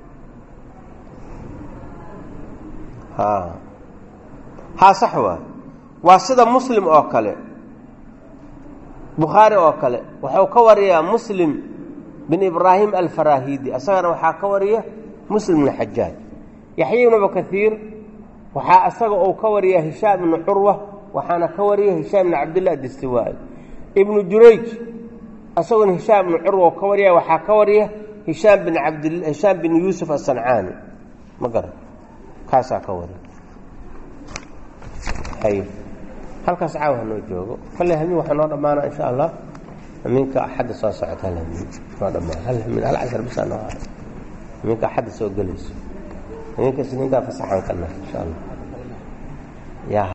S1: ha haa sax waay waa sida muslim oo kale bukhaari oo kale waxuu ka wariyaa muslim bin ibraahim alfarahidi asagana waxaa ka wariya muslim bn xajaaj yaxya ibn abukaiir waxaa asaga uu ka wariya hishaam ibnu curwa waxaana ka wariya hishaam ibn cabdillah distiwaai ibnu jurayj asaguna hishaam ibnu curwa ka wariya waxaa ka wariya hishaam bin abd hishaam bin yuusuf asancaani ma garan kaasaa ka wariya hay halkaas caawa hanoo joogo kale hamiin waxaa noo dhammaana insha allah hamiinka axadda soo socota hal hamiin noo dhammaan hal hamiin hal cashar bisaa noo haray hamiinka axadda soo gelayso hamiinka isniintaa fasaxan kana insha allah ya